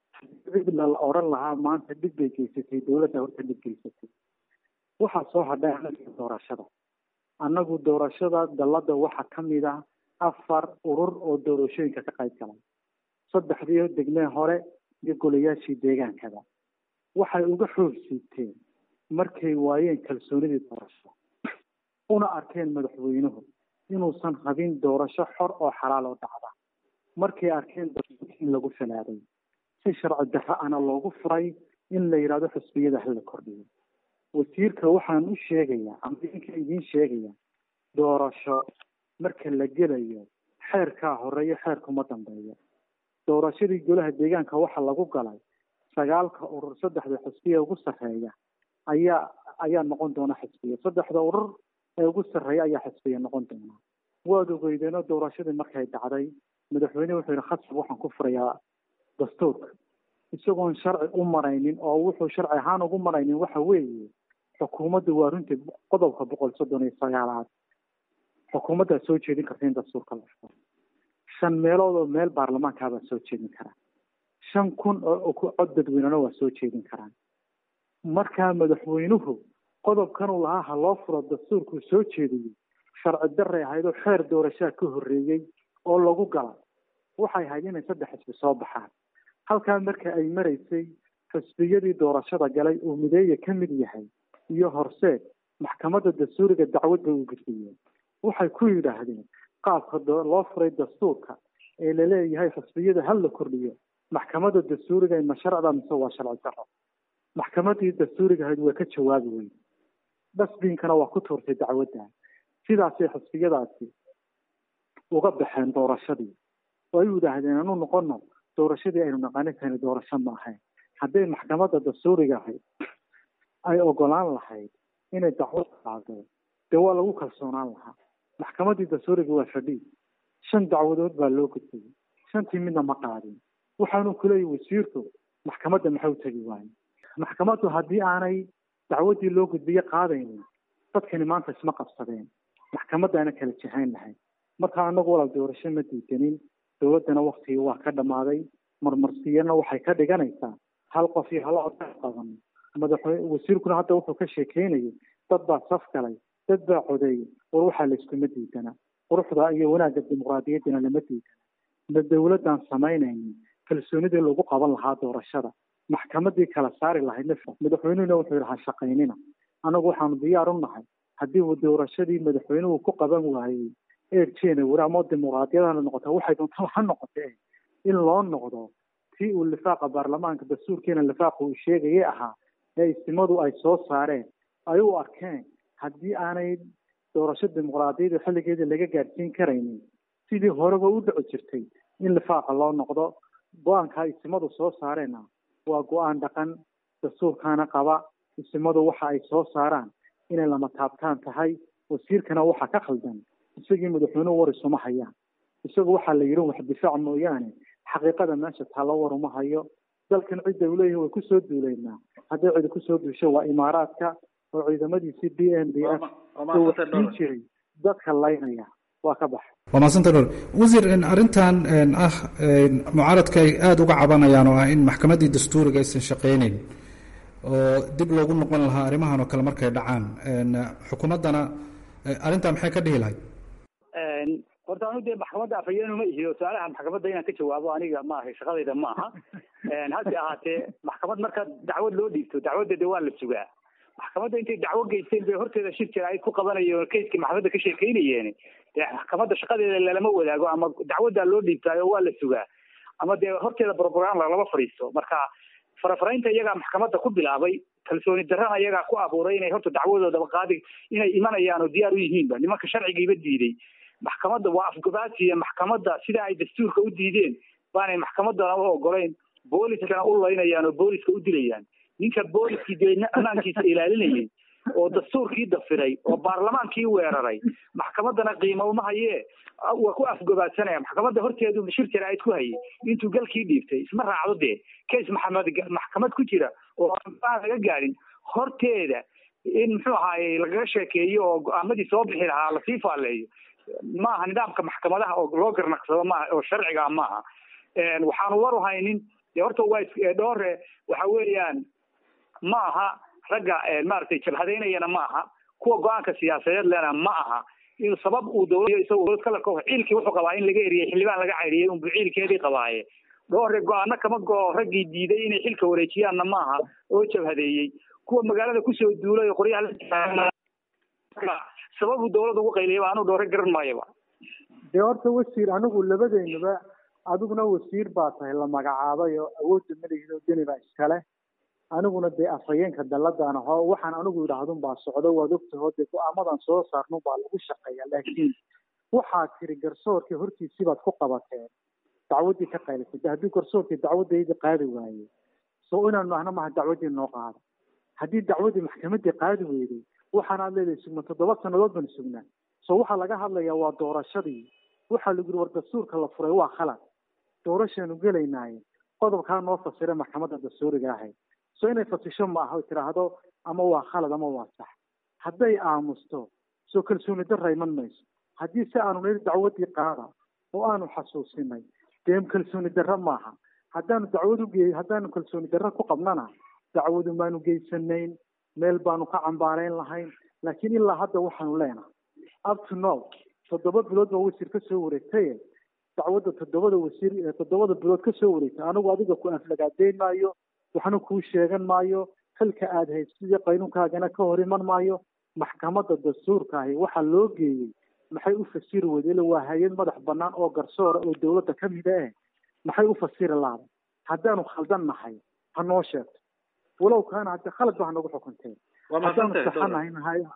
la oran lahaa maanta dhib bay geysatay dowladda horta dhib geysatay waxaa soo hadhay anaga doorashada annagu doorashada dalladda waxaa ka mid ah afar urur oo doorashooyinka ka qayb galay saddexdii degmee hore iyo golayaashii deegaankada waxay uga xoog siibteen markay waayeen kalsoonidii doorasho una arkeen madaxweynuhu inuusan habin doorasho xor oo xalaal oo dhacda markay arkeen in lagu falaaday si sharci darro ana loogu furay in la yidhahdo xusbiyada hala kordhiyo wasiirka waxaan u sheegayaa ama idinka idiin sheegaya doorasho marka la gelayo xeerkaa horeeyo xeerkuma dambeeyo doorashadii golaha deegaanka waxaa lagu galay sagaalka urur saddexda xusbiya ugu sarreeya ayaa ayaa noqon doona xisbiya saddexda urur ee ugu sarreeya ayaa xisbiya noqon doona waad ogeydeenoo doorashadii markay dhacday madaxweyne wuxuu yihi khasab waxaan ku furayaa dastuurka isagoon sharci u maraynin oo wuxuu sharci ahaan ugu maraynin waxa weeye xukuumaddu waa runtii qodobka boqol soddon iyo sagaalaad xukuumaddaa soo jeedin karta in dastuurka la furo shan meelood oo meel baarlamaankaabaa soo jeedin karaa shan kun oo cod dadweynena waa soo jeedin karaan markaa madaxweynuhu qodobkan uu lahaa ha loo furo dastuurkuu soo jeediyey sharci darray ahayd oo xeer doorashaa ka horreeyey oo lagu gala waxay ahayd inay saddex xisbi soo baxaan halkaa marka ay maraysay xisbiyadii doorashada galay uu mideeya ka mid yahay iyo horseed maxkamadda dastuuriga dacwad bay u gudbiyeen waxay ku yidhaahdeen qaabka loo furay dastuurka ee laleeyahay xisbiyada hal la kordhiyo maxkamadda dastuuriga ma sharcda mise waa sharci daro maxkamadii dastuuriga ahayd waa ka jawaabi weyne dasbiinkana waa ku tuurtay dacwadda sidaasay xisbiyadaasi uga baxeen doorashadii oo ay yidhaahdeen anu noqono doorashadii aynu naqaani tani doorasho ma ahayn hadday maxkamadda dastuuriga ahayd ay ogolaan lahayd inay dacwad qaado dee waa lagu kalsoonaan lahaa maxkamaddii dastuuriga waa fadhiid shan dacwadood baa loo gudbiyey shantii midna ma qaadin waxaanu kuleeyahy wasiirku maxkamadda maxay u tegi waaye maxkamaddu haddii aanay dacwaddii loo gudbiye qaadaynin dadkani maanta isma qabsadeen maxkamaddaana kala jahayn lahayd marka anagu walaal doorasho ma diidanin dowladdana waktigii waa ka dhammaaday marmarsiyana waxay ka dhiganaysaa hal qof iyo hal cod qaban madaxweyne wasiirkuna hadda wuxuu ka sheekeynayay dad baa saf galay dad baa codeeyey war waxaa layskuma diidana quruxda iyo wanaagga dimuqraadiyaddina lama diidana ma dowladdan samaynaynin kalsoonidii lagu qaban lahaa doorashada maxkamadii kala saari lahayd nafsa madaxweynuhuna wuxuu yidhi ha shaqaynina anagu waxaanu diyaar u nahay haddii uu doorashadii madaxweynuhu ku qaban waayey eerjeena weri ama dimuqraadiyadana noqota waxay doontaa ha noqotee in loo noqdo tii uu lifaaqa baarlamaanka dastuurkiina lifaaqa uu sheegayay ahaa ee istimadu ay soo saareen ay u arkeen haddii aanay doorasho dimuqraadiyada xilligeedii laga gaadhsiin karaynin sidii horeba u dhici jirtay in lifaaqa loo noqdo go-aanka istimadu soo saareenna waa go-aan dhaqan dastuurkaana qaba istimadu waxa ay soo saaraan inay lama taabtaan tahay wasiirkana waxa ka khaldan isagii madaxweynuhu war isuma hayaan isagu waxaa la yidhi wax difaac mooyaane xaqiiqada meesha taalo war uma hayo dalkan cidda uu leeyahay way kusoo duuleynaa hadday cidi kusoo duusho waa imaaraadka oo ciidamadiisii b n b f uu waxsiin jiray dadka laynaya waa ka baxa waa mahadsanta dhor wasiir arrintan ah mucaaradka ay aada uga cabanayaan oo ah in maxkamaddii dastuuriga aysan shaqaynayn oo dib loogu noqon lahaa arrimahan oo kale markay dhacaan xukuumaddana arrintaa maxay ka dhihi lahayd horta anu dee maxkamadda afhayeenu ma ihiyo su-aalaha maxkamadda inaan ka jawaabo aniga ma ahay shaqadayda ma aha hase ahaatee maxkamad marka dacwad loo dhiibto dacwadda de waa la sugaa maxkamadda intay dacwo geysteen bay horteeda shir jira ay ku qabanayeen kayskii maxkamadda ka sheekeynayeen dee maxkamadda shaqadeeda lalama wadaago ama dacwaddaa loo dhiibtaayo waa la sugaa ama dee horteeda brogram lalama fadhiisto marka farafaraynta iyagaa maxkamadda ku bilaabay kalsooni darrana iyagaa ku abuuray inay horta dacwadoodaba qaadi inay imanayaan oo diyaar u yihiinba nimanka sharcigiiba diiday maxkamadda waa afgabaasiya maxkamadda sida ay dastuurka u diideen baanay maxkamaddana u ogolayn booliskana u laynayaan oo booliska u dilayaan ninka booliskii dee ammaankiisa ilaalinayay oo dastuurkii dafiray oo baarlamaankii weeraray maxkamaddana qiimo uma hayee waa ku afgobaadsanaya maxkamadda horteedu shir jaraa'id ku hayay intuu galkii dhiibtay isma raacdo dee case maxamed maxkamad ku jira oo aan laga gaadhin horteeda in muxuu ahaaye lagaga sheekeeyo oo go-aamadii soo bixi lahaa lasii faaleeyo maaha nidaamka maxkamadaha oo loo garnaqsado maaha oo sharciga maaha waxaanu waru haynin dee horta waa dhoore waxa weeyaan ma aha ragga maaragtay jabhadaynayana ma aha kuwa go-aanka siyaasadeed lena ma aha in sabab uu dowlad isagoo dowlad kalarka ciilkii wuxuu qabaa in laga eriyey xildhibaan laga cayriyey unbu ciilkeedii qabaaye dhoore go-aano kama go raggii diiday inay xilka wareejiyaanna ma aha oo jabhadeeyey kuwa magaalada kusoo duulay oo qoryaha sababu dowlad ugu qayliyaba anuu dhoore garan maayaba dee horta wasiir anigu labadeenuba adiguna wasiir baa tahay la magacaabay oo awoodda madaxiisa oo deni baa iskale aniguna dee afhayeenka dalladaan aho waxaan anigu idhaahdun baa socdo waad ogtaho dee go-aamadan soo saarnun baa lagu shaqeeya laakiin waxaa tiri garsoorkii hortiisii baad ku qabateen dacwaddii ka qaylisay de haddii garsoorkii dacwaddaydii qaadi waaye so inaanu ahna maha dacwaddii noo qaada haddii dacwadii maxkamaddii qaadi weyday waxaana aad leedahay sugna toddoba sannadood baan sugnaa so waxaa laga hadlayaa waa doorashadii waxaa lagu yiri war dastuurka la furay waa khalad doorashaanu gelaynaaye qodobkaa noo fasira maxkamadda dastuuriga ahayd so inay fasisho ma aha tiraahdo ama waa khalad ama waa sax hadday aamusto soo kalsooni darra iman mayso haddii si aanu niri dacwadii qaada oo aanu xasuusinay dee kalsooni darra maaha haddaanu dacwad uge haddaanu kalsooni darra ku qabnana dacwadu maanu geysanayn meel baanu ka cambaarayn lahayn laakiin ilaa hadda waxaanu leenahay up to now toddoba bilood baa wasiir ka soo wareegtaye dacwadda toddobada wasiir toddobada bilood ka soo wareegtay anigu adiga ku aflagaadeyn maayo waxna kuu sheegan maayo xilka aada haysidii qaynuunkaagana ka hor iman maayo maxkamadda dastuurka ahi waxaa loo geeyey maxay u fasiri weyde ila waa hay-ad madax banaan oo garsoora oo dawladda ka mida eh maxay u fasiri laada haddaanu khaldan nahay ha noo sheegto walow kaana hadde khalad ba hanagu xukunteen haddaanu saxanahay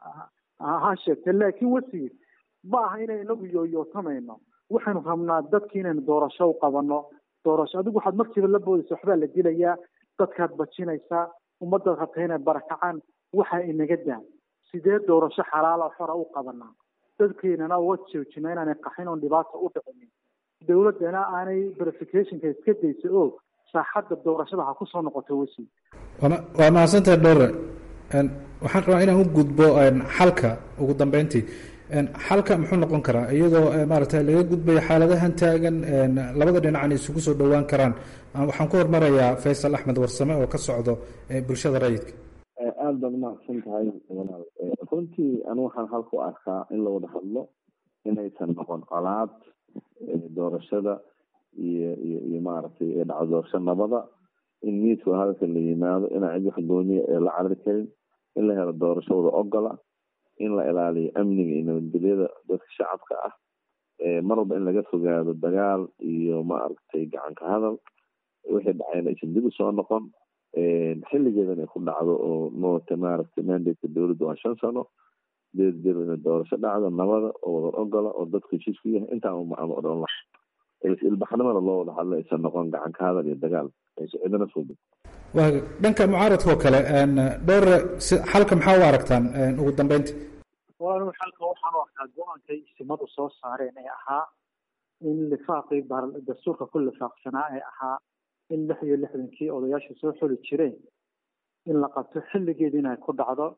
ha sheegte laakiin wasiir ma aha inay inagu yooyootamayno waxaynu rabnaa dadki inaynu doorasho u qabano doorasho adigu waxaad markiiba la boodaysa waxbaa la dilayaa dadkaad bajinaysaa ummadaad rabta inay barakacaan waxaa inaga daa sidee doorasho xalaala xora u qabanaa dadkeenana uga joojina inaanay qaxin oon dhibaata u dhicinin dawladdana aanay verificationka iska daysa oo saaxadda doorashada ha kusoo noqoto wasiir waa mahadsantahay dhowre waxaan rabaa inaan u gudbo xalka ugu dambeyntii xalka muxuu noqon karaa iyadoo maaragtay laga gudbayo xaaladahan taagan labada dhinacna isugu soo dhowaan karaan waxaan ku hormarayaa faysal axmed warsame oo ka socdo bulshada rayidka aada baad umahadsan tahay walaal runtii anu waxaan halka u arkaa in la wada hadlo inaysan noqon colaad doorashada iyo iyo iyo maaragtay dhacdo doorasho nabada in miidka hadalka la yimaado inaan cid wax gooniya ee la carari karin in la helo doorasho wada ogola in la ilaaliyo amniga iyo nabadgelyada dadka shacabka ah mar walba in laga fogaado dagaal iyo maaragtay gacanka hadal wixii dhacayna aysan dib usoo noqon xilligeedan ay ku dhacdo oo noota maaragtay mandate dowladda waa shan sano sideed bil ina doorasho dhacdo nabada oo wada ogola oo dadku heshiis ku yahay intaan uma odhan laha ilbaxnimada loo wada hadlo aysan noqon gacanka hadal iyo dagaal aysan cidina fogin waa dhanka mucaaradka oo kale dhowr xalka maxaa u aragtaan ugu dambeynta walaal xalka waxaan u arkaa go-aankay isimadu soo saareen ee ahaa in lifaaqii dastuurka ku lifaaqsanaa ee ahaa in lix iyo lixdankii odayaasha soo xuli jireen in la qabto xilligeeda inay ku dhacdo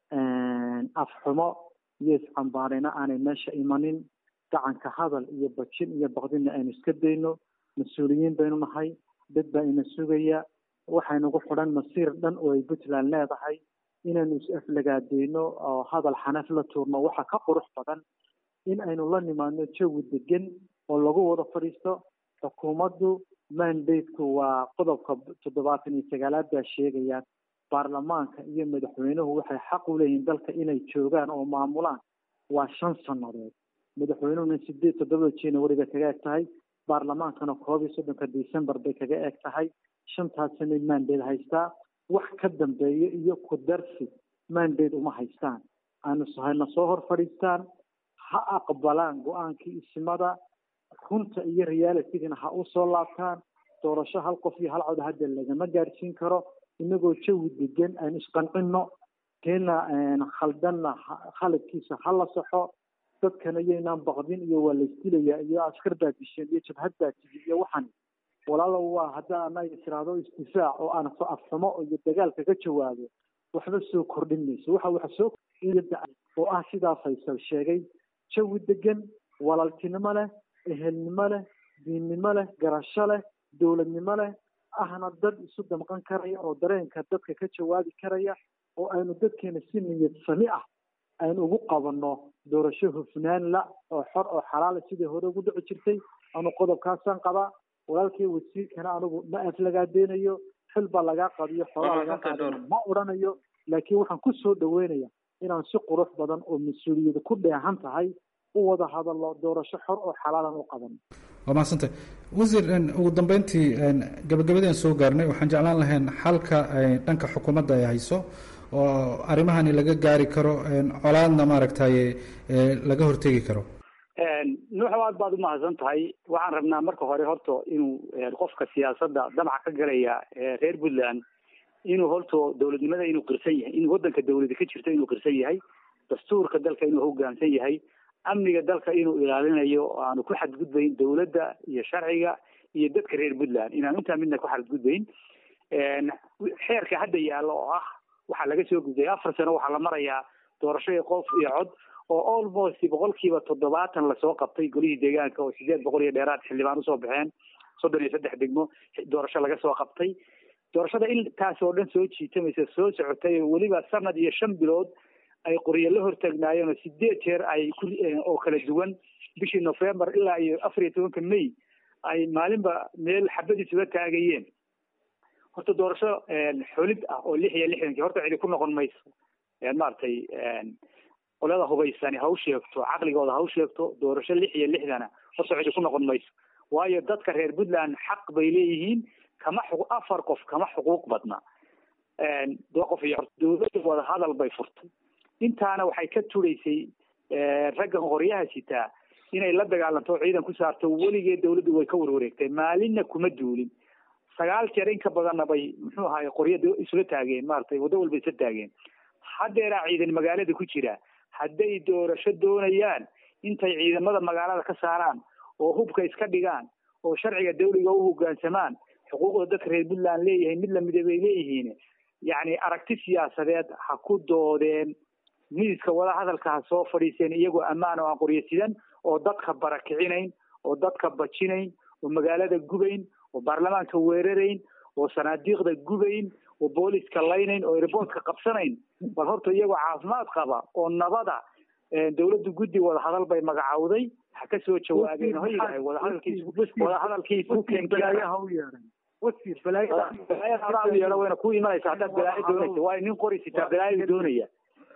afxumo iyo iscambaarina aanay meesha imanin gacanka hadal iyo bajin iyo baqdinna aynu iska dayno mas-uuliyiin baynu nahay dad baa ina sugaya waxaynagu xidhan masiir dhan oo ay puntland leedahay inaynu is-aflagaadeyno oo hadal xanaf la tuurno waxa ka qurux badan in aynu la nimaadno jawi degan oo lagu wada fadhiisto xukuumaddu mandateku waa qodobka toddobaatan iyo sagaalaad baa sheegayaan baarlamaanka iyo madaxweynuhu waxay xaq u leeyihiin dalka inay joogaan oo maamulaan waa shan sannadood madaxweynuhuna sideed toddobada january bay kaga eg tahay baarlamaankana koob iyo soddonka december bay kaga eg tahay shantaas sanay mandate haystaa wax ka dambeeya iyo ku darsi mandate uma haystaan aanu hayna soo hor fadhiistaan ha aqbalaan go-aankii isimada runta iyo realitigana ha usoo laabtaan doorasho hal qof iyo hal cod hadda lagama gaadhsiin karo inagoo jawi degan aynu isqancino keena khaldanna khaladkiisa ha la saxo dadkana iyaynaan baqdin iyo waa laysdilayaa iyo askar baa disheen iyo jabhad baa tigi iyo waxan walaalo waa hadda anaga tiraahdo istifaac oo aan afxumo iyo dagaal kaga jawaabo waxba soo kordhin mayso waxa waxa soo oo ah sidaa faysal sheegay jawi degan walaaltinimo leh ehelnimo leh diinnimo leh garasho leh dowladnimo leh ahna dad isu damqan karaya oo dareenka dadka ka jawaabi karaya oo aynu dadkeena si niyad sami ah aynu ugu qabanno doorasho hufnaan la oo xor oo xalaala sidii hore ugu dhici jirtay anu qodobkaasaan qabaa walaalkay wasiirkana anigu ma aflagaadeynayo xil baa lagaa qabiyo xoolaa lagaa qaadana ma odhanayo laakiin waxaan ku soo dhaweynaya inaan si qurux badan oo mas-uuliyada ku dheehan tahay u wada hadallo doorasho xor oo xalaalan u qaban waa mahadsantay wasiir ugu dambeyntii gabagabadeen soo gaarnay waxaan jeclaan lahayn xalka dhanka xukuumadda ay hayso oo arrimahani laga gaari karo colaadna maaragtay laga hortegi karo nuuxow aad baad umahadsan tahay waxaan rabnaa marka hore horta inuu qofka siyaasadda damaca ka galaya reer puntland inuu horto dowladnimada inuu qirsan yahay in waddanka dawlada ka jirto inuu qirsan yahay dastuurka dalka inuu hoggaansan yahay amniga dalka inuu ilaalinayo oo aanu ku xadgudbayn dawladda iyo sharciga iyo dadka reer puntland inaanu intaa midna ku xadgudbayn xeerka hadda yaallo oo ah waxaa laga soo gudbay afar sano waxaa la marayaa doorashadii qof iyo cod oo almost boqolkiiba toddobaatan lasoo qabtay golihii deegaanka oo sideed boqol iyo dheeraad xildhibaan usoo baxeen soddon iyo saddex degmo doorasho laga soo qabtay doorashada intaas oo dhan soo jiitamaysa soo socotay weliba sanad iyo shan bilood ay qoryo la hortaagnaayeen oo sideed jeer ay ku oo kala duwan bishii november ilaa iyo afar iyo tobanka may ay maalinba meel xabadiisuga taagayeen horta doorasho xolid ah oo lix iyo lixdankii horta cidi ku noqon mayso maaragtay qolada hubaysani ha u sheegto caqligooda ha u sheegto doorasho lix iyo lixdana horta cidi ku noqon mayso waayo dadka reer puntland xaq bay leeyihiin kama xu afar qof kama xuquuq badna qof iyo dowladda wada hadal bay furtay intaana waxay ka turaysay raggan qoryaha sitaa inay la dagaalanto ciidan ku saarto weligeed dawladdu way ka warwareegtay maalinna kuma duulin sagaal jeer in ka badanna bay muxuu ahaay qorya isla taageen maaragtay waddo walba isla taageen haddeeraa ciidan magaalada ku jira hadday doorasho doonayaan intay ciidamada magaalada ka saaraan oo hubka iska dhigaan oo sharciga dawliga u hoggaansamaan xuquuqda dadka reer puntland leeyahay mid lamida bay leeyihiin yacni aragti siyaasadeed ha ku doodeen miiska wada hadalka ha soo fadhiiseen iyagoo ammaan oo aan qoryo sidan oo dadka barakicinayn oo dadka bajinayn oo magaalada gubayn oo baarlamaanka weerarayn oo sanaadiiqda gubayn oo booliska laynayn oo airboortka qabsanayn bal horta iyagoo caafimaad qaba oo nabada dawladdu guddi wada hadal bay magacawday ha ka soo jawaabeen hoygahay wadahadalkiis wadahadalkiisu yeedha wayna ku imanaysa haddaad balaayo doonaysa waayo nin qori sitaa balaayo doonaya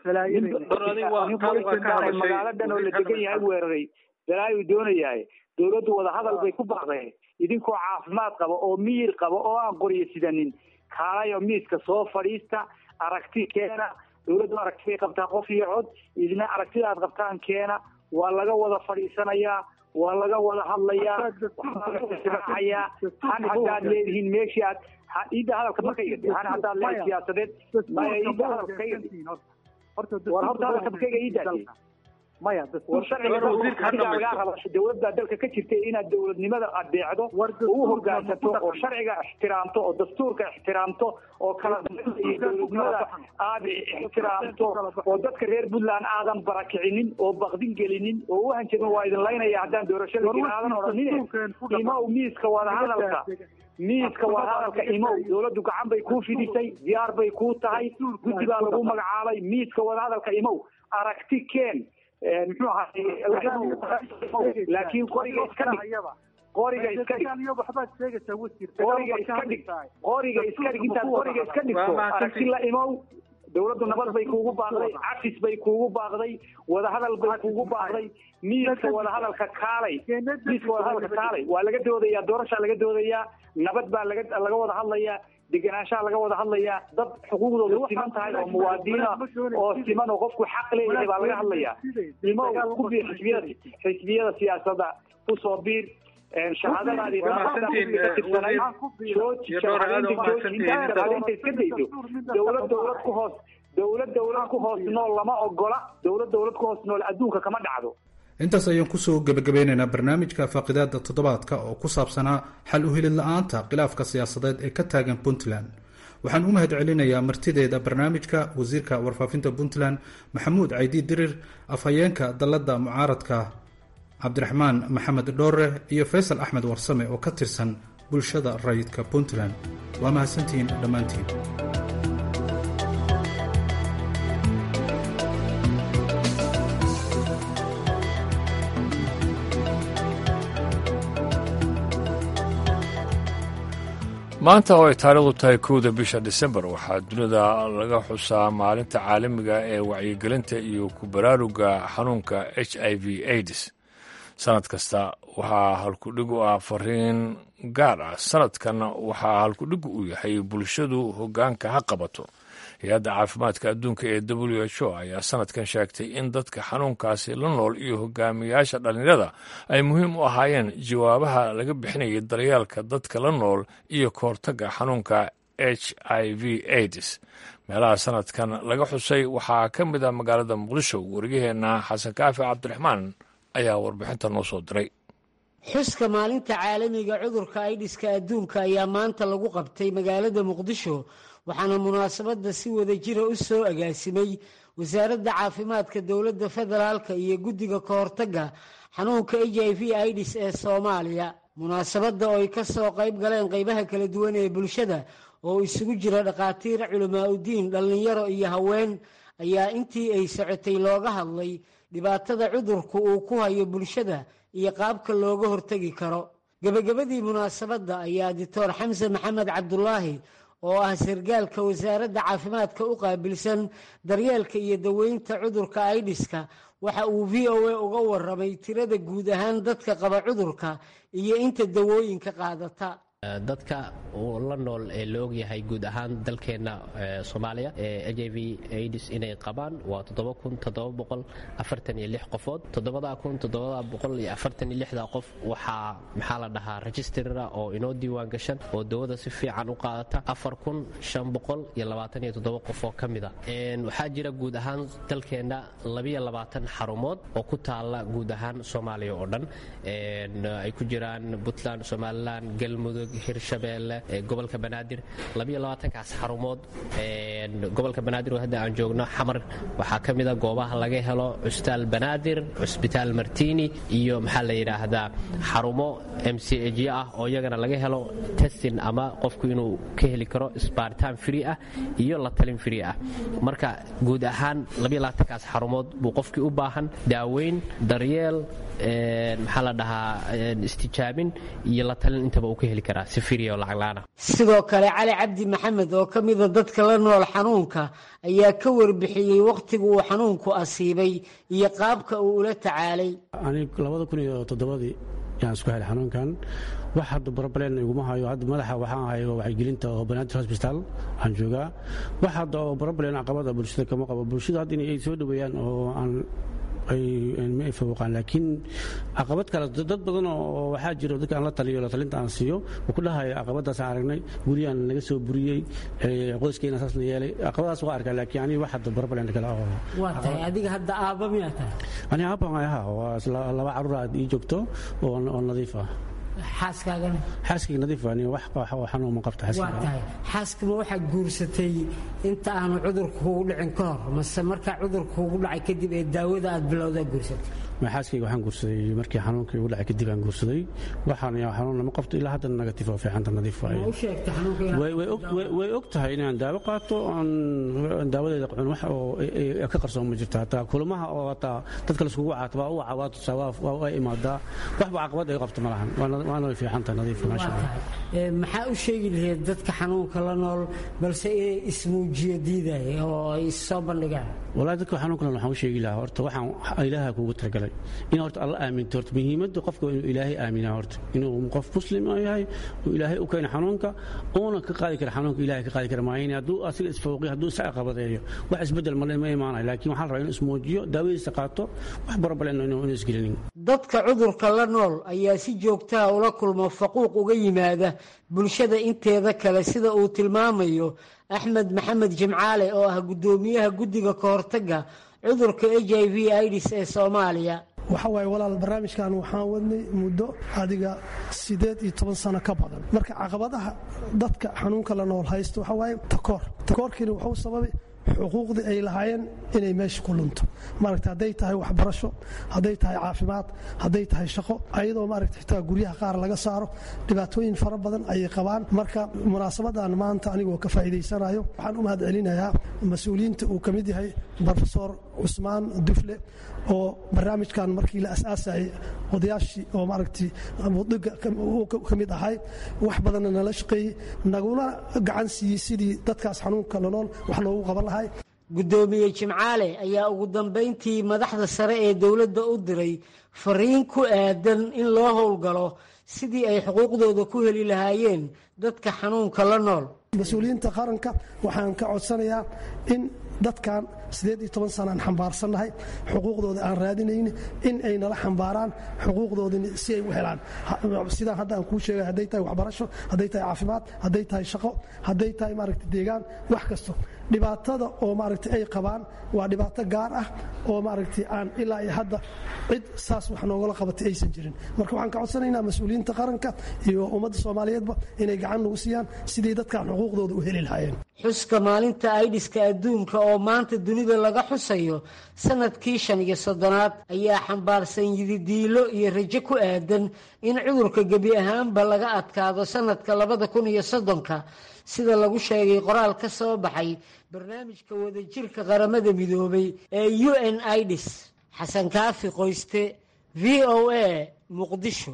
magaalo dhan oo la degan yahay weeraray balaayu doonayahay dawladdu wadahadal bay ku baaqdeen idinkoo caafimaad qaba oo miyir qaba oo aan qoryo sidanin kaalayo miiska soo fadhiista aragti keena dawladdu aragti bay qabtaa qof iyo cod idina aragtida aad qabtaan keena waa laga wada fadhiisanayaa waa laga wada hadlayaa waxaayaa han haddaad leedihiin meeshii aad iidda hadalka ma ka igadi han haddaad leedahay siyaasadeed maya iidda hadalka ka igadi war horta hadalka ma ka iga iidaasi maya war sharciga lagaa raba dawladda dalka ka jirta inaad dawladnimada adeecdo oo u hogaansato oo sharciga ixtiraamto oo dastuurka ixtiraamto oo kala iyo dawladnimada aad ixtiraamto oo dadka reer puntland aadan barakicinin oo bakdin gelinin oo u hanjabin waa idin laynaya haddaan doorashada gelin aadan odhanine imow miiska wadahadalka miiska wadahadalka imow dawladdu gacan bay kuu fidisay diyaar bay kuu tahay guddi baa lagu magacaabay miiska wadahadalka imow aragti keen muxuu ahaay laakiin qoriga iska dhig qoriga iska dhig qoriga iska dhig qoriga iska dhig intaad qoriga iska dhigto aragti la imow dawladdu nabad bay kuugu baaqday cafis bay kuugu baaqday wadahadal bay kuugu baaqday miiska wadahadalka kaalay miiska wadahadalka kaalay waa laga doodayaa doorashaa laga doodayaa nabad baa laga laga wada hadlayaa degenaanshaha laga wada hadlayaa dad xuquuqdooda siman tahay oo muwaadiniina oo siman oo qofku xaq leeyahay baa laga hadlayaa imo ku biir xisbiyada xisbiyada siyaasadda kusoo biir shahaadadaadii iska dayso dawlad dawlad ku hoos dawlad dawlad ku hoos nool lama ogola dawlad dawlad ku hoos nool adduunka kama dhacdo intaas ayaan kusoo gebagabeynaynaa barnaamijka faaqidaada toddobaadka oo ku saabsanaa xal u helid la-aanta khilaafka siyaasadeed ee ka taagan puntland waxaan u mahad celinayaa martideeda barnaamijka wasiirka warfaafinta puntland maxamuud caydi dirir afhayeenka dalladda mucaaradka cabdiraxmaan maxamed dhoore iyo faysal axmed warsame oo ka tirsan bulshada rayidka puntland waa mahadsantihiin dhammaantiin maanta oo ay taariikhdu tahay kowda bisha disembar waxaa dunida laga xusaa maalinta caalamiga ee wacyigelinta iyo ku baraaruga xanuunka h i v aids sanad kasta waxaa halkudhig u ah fariin gaar ah sanadkan waxaa halkudhig u yahay bulshadu hogaanka ha qabato hay-adda caafimaadka adduunka ee w h o ayaa sanadkan sheegtay in dadka xanuunkaasi la nool iyo hogaamiyaasha dhallinyarada ay muhiim u ahaayeen jawaabaha laga bixinayay daryeelka dadka la nool iyo kahortagga xanuunka h i v aids meelaha sanadkan laga xusay waxaa ka mid ah magaalada muqdisho wariyaheenna xasan kaafi cabdiraxmaan ayaa warbixinta noo soo diray xuska maalinta caalamiga cudurka aidhiska adduunka ayaa maanta lagu qabtay magaalada muqdisho waxaana munaasabadda si wada jira u soo agaasimay wasaaradda caafimaadka dowladda federaalka iyo guddiga ka hortagga xanuunka h i v idis ee soomaaliya munaasabadda oo ay ka soo qayb galeen qaybaha kala duwan ee bulshada oo isugu jira dhakhaatiir culamaauddiin dhallinyaro iyo haween ayaa intii ay socotay looga hadlay dhibaatada cudurku uu ku hayo bulshada iyo qaabka looga hortegi karo gebagabadii munaasabadda ayaa doctor xamse maxamed cabdulaahi oo ah sargaalka wasaaradda caafimaadka u qaabilsan daryeelka iyo daweynta cudurka aidhiska waxa uu v o a uga waramay tirada guud ahaan dadka qaba cudurka iyo inta dawooyinka qaadata dadka la nool ee la ogyahay guud ahaan dalkeenna soomaaliya ee h i v aids inay qabaan waa qofood qof waxaa maxaa la dhahaa registrara oo inoo diiwaan gashan oo dawada si fiican u qaadata qof oo ka mida waxaa jira guud ahaan dalkeenna xarumood oo ku taala guud ahaan soomaaliya oo dhan ay ku jiraan puntland somalilan galmudug hirshabeelle gobolka banaadir kaas xarumood gobolka banaadir hadda aan joogno xamar waxaa ka mida goobaha laga helo cusbitaal banaadir cusbitaal martini iyo maxaa la yidhaahdaa xarumo m c j ah oo iyagana laga helo testin ama qofku inuu ka heli karo sbaaritaan free ah iyo la talin free ah marka guud ahaan kaas xarumood buu qofkii u baahan daaweyn daryeel maxaa la dhahaa istijaabin iyo la talin intaba uu ka heli karaa si firiya oo lacaglaana sidoo kale cali cabdi maxamed oo ka mida dadka la nool xanuunka ayaa ka warbixiyey wakhtiga uu xanuunku asiibay iyo qaabka uu ula tacaalay labada kun iyo toddobadii yaan isku helay xanuunkan wax hadda barabaleen iguma hayo hadda madaxa waxaan hayo wacyigelinta oo banaadir hosbitaal waxaan joogaa wax hadda oo barabaleen caqabada bulshada kama qabo bulshada hadda inay soo dhoweeyaan oo aan ma ay fawqaan laakiin caqabad kale dad badan oo waxaa jiro dadka aan la taliyo la talinta aan siiyo oo ku dhahaya caqabadaasaan aragnay guriyaan naga soo buriyey qoyskeena saasna yeelay caqabadaas waa arkaa laakiin aniga wax hadda barabaleen kale oo waa tahay adiga hadda aabba miyaa tahay aniga aabba ahaa waa laba carruur aad ii joogto oo nadiif ah xaaskaagana xaaskayga nadiif ani wax xanuun ma qabta waa tahay xaaskama waxaad guursatay inta aanu cudurka kugu dhicin ka hor mase markaa cudurka kugu dhacay kadib ee daawada aad bilowdaa guursatay xaaskayga waxaan guursaday markii xanuunkii igu dhacay kadib aan guursaday waxaan xanuun lama qabto ilaa haddana negatif oo fiicanta nadiif waaye u sheegtay xanuunka way og tahay inaan daawo qaato aan daawadeeda cun wax oo ka qarsoon ma jirto hataa kulamaha oo hataa dadka laiskugu caataba u waca waa tusaa waa imaadaa waxba caqabad ay qabto ma lahan waana way fiicanta nadiif maasha allah maxaa u sheegi lahayd dadka xanuunka la nool balse inay ismuujiyo diidaya oo ay issoo bandhigaan walahi dadka xanuunka nool waxaan u sheegi lahaa horta waxaan ilaaha kuugu talagalay in horta alla aaminto horta muhiimadda qofka inuu ilaahay aaminaa horta inuu qof muslim yahay uu ilaahay u keena xanuunka uuna ka qaadi kara xanuunka ilaahay ka qaadi kara maayin hadduu asiga isfooqiyo hadduu isa caqabadeeyo wax isbeddel male ma imaanayo laakiin waxaa la rabaa inuu ismuujiyo daawadiisa qaato wax barabaleen inuu isgelinin dadka cudurka la nool ayaa si joogtaha ula kulmo faquuq uga yimaada bulshada inteeda kale sida uu tilmaamayo axmed maxamed jimcaale oo ah guddoomiyaha guddiga ka hortagga cudurka h i v idis ee soomaaliya waxa waaye walaal barnaamijkan waxaan wadnay muddo adiga siddeed iyo toban sano ka badan marka caqabadaha dadka xanuunka la nool haysto waxa waaye takoor takoorkiina wuxuu sababay xuquuqdii ay lahaayeen inay meesha ku lunto maaragta hadday tahay waxbarasho hadday tahay caafimaad hadday tahay shaqo ayadoo maaragta xitaa guryaha qaar laga saaro dhibaatooyin fara badan ayay qabaan marka munaasabadan maanta anigoo ka faa'iidaysanayo waxaan u mahad celinayaa mas-uuliyiinta uu ka mid yahay brofesor cusmaan dufle oo barnaamijkan markii la asaasayay odayaashii oo maaragtay mudiga ka mid ahay wax badanna nala shaqeeyey naguna gacan siiyey sidii dadkaas xanuunka lanool wax loogu qaban lahay guddoomiye jimcaale ayaa ugu dambayntii madaxda sare ee dowladda u diray fariin ku aadan in loo howlgalo sidii ay xuquuqdooda ku heli lahaayeen dadka xanuunka la nool mas-uuliyiinta qaranka waxaan ka codsanayaa in dadkan sideed iyo toban sanaan xambaarsannahay xuquuqdooda aan raadinayni in ay nala xambaaraan xuquuqdoodini si ay u helaan sidaan hadda aan kuu sheegay hadday tahay waxbarasho hadday tahay caafimaad hadday tahay shaqo hadday tahay maaragta deegaan wax kasto dhibaatada oo maaragtay ay qabaan waa dhibaato gaar ah oo maaragtay aan ilaa iyo hadda cid saas wax noogala qabatay aysan jirin marka waxaan ka codsanaynaa mas-uuliyiinta qaranka iyo ummadda soomaaliyeedba inay gacan nagu siiyaan sidii dadkan xuquuqdooda u heli lahaayeen xuska maalinta aidhiska adduunka oo maanta dunida laga xusayo sanadkii shan iyo soddonaad ayaa xambaarsan yididiilo iyo rajo ku aadan in cudurka gebi ahaanba laga adkaado sanadka labada kun iyo soddonka sida lagu sheegay qoraal ka soo baxay barnaamijka wadajirka qaramada midoobay ee u n idis xasan kaafi qoyste v o a muqdisho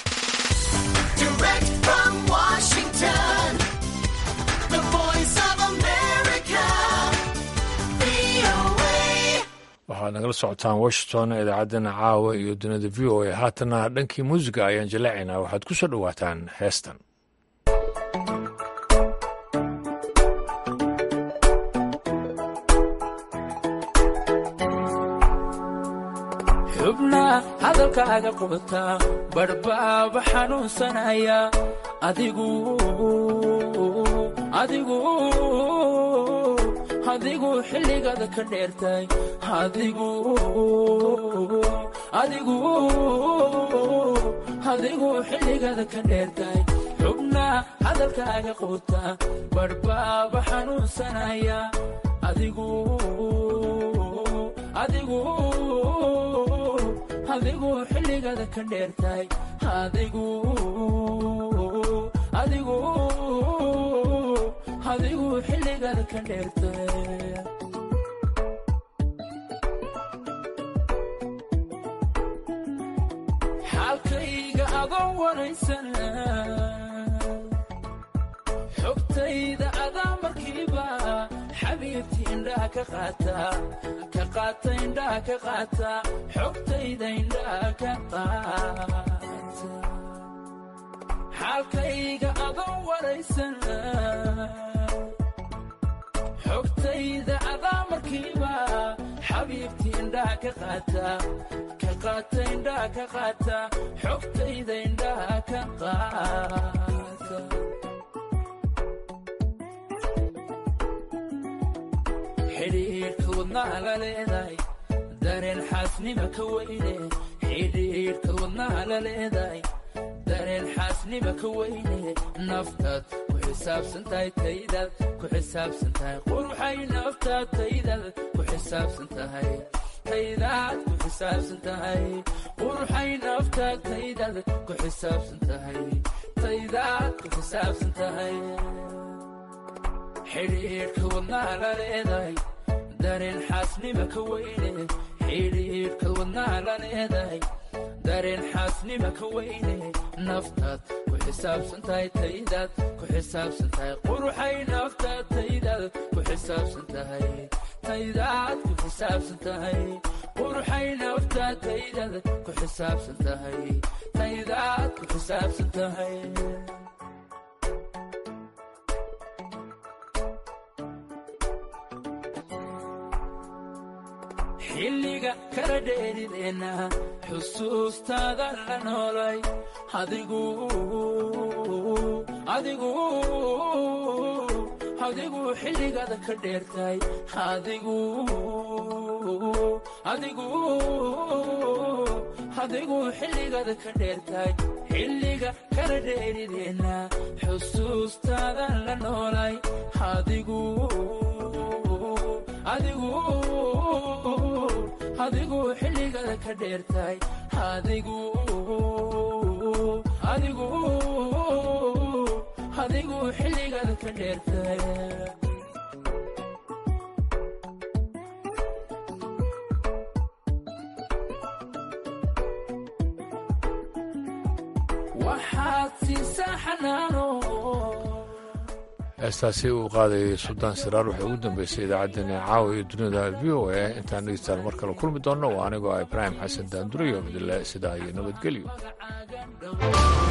waxaad nagala socotaan washington idaacaddana caawa iyo dunida v o a haatana dhankii muusiga ayaan jaleecaynaa waxaad ku soo dhowaataan heestan xubnaa hadalkaaga qubata badhbaaba xanuunsanaya adigu adigu adigu xilligaada ka dheertay adigu adigu adigu xilligaada ka dheertay xubnaa hadalkaaga quuta badhbaaba xanuunsanaya adigu adigu adigu xilligaada ka dheertay adigu adigu adigu xilligaada ka dheertay xaalkayga adoon waraysana xogtayda adaa markiiba xabiibti indhaha ka qaata ka qaata indhaha ka qaata xogtayda indhaha ka qaata xaalkayga adoon waraysana xogtayda adaa markiiba xabiibti indhaha ka qaata ka qaata indhaha ka qaata xogtayda indhaha ka qaata xidhiidhka wadnaha la leedahay dareen xaasnima ka weyne xidhiidhka wadnaha la leedahay dareen xaasnima ka weyne naftaad ku xisaabsan tahay taydaad ku xisaabsan tahay quruxay naftaad taydaad ku xisaabsan tahay taydaad ku xisaabsan tahay quruxay naftaad taydaad ku xisaabsan tahay taydaad ku xisaabsan tahay xidhiidhka wadnaha la leedahay dareen xaasnima ka weyne xidhiidhka wadnaha la leedahay dareen xaasnima ka weyne naftaad ku xisaabsan tahay taydaad ku xisaabsan tahay quruxay naftaad taydaad ku xisaabsan tahay taydaad ku xisaabsan tahay quruxay naftaad taydaad ku xisaabsan tahay taydaad ku xisaabsan tahay xilliga kala dheerideenna xusuustaada la noolay adigu adigu adigu xilligaada ka dheertay adigu adigu adigu xilligaada ka dheertay xilliga kala dheerideenna xusuustaada la noolay adigu adigu adigu xilligaada ka dheertay adigu adigu adigu xilligaada ka dheertay waxaad siisaa xanaano heestaasi uu qaadayay suldaan siraar waxay ugu dambeysay idaacaddeenna caawa iyo dunida v o a intaan dhegeystaal mar kale kulmi doonno waa anigoo ah ibraahim xasan daandurayo midle sidaa iyo nabadgelyo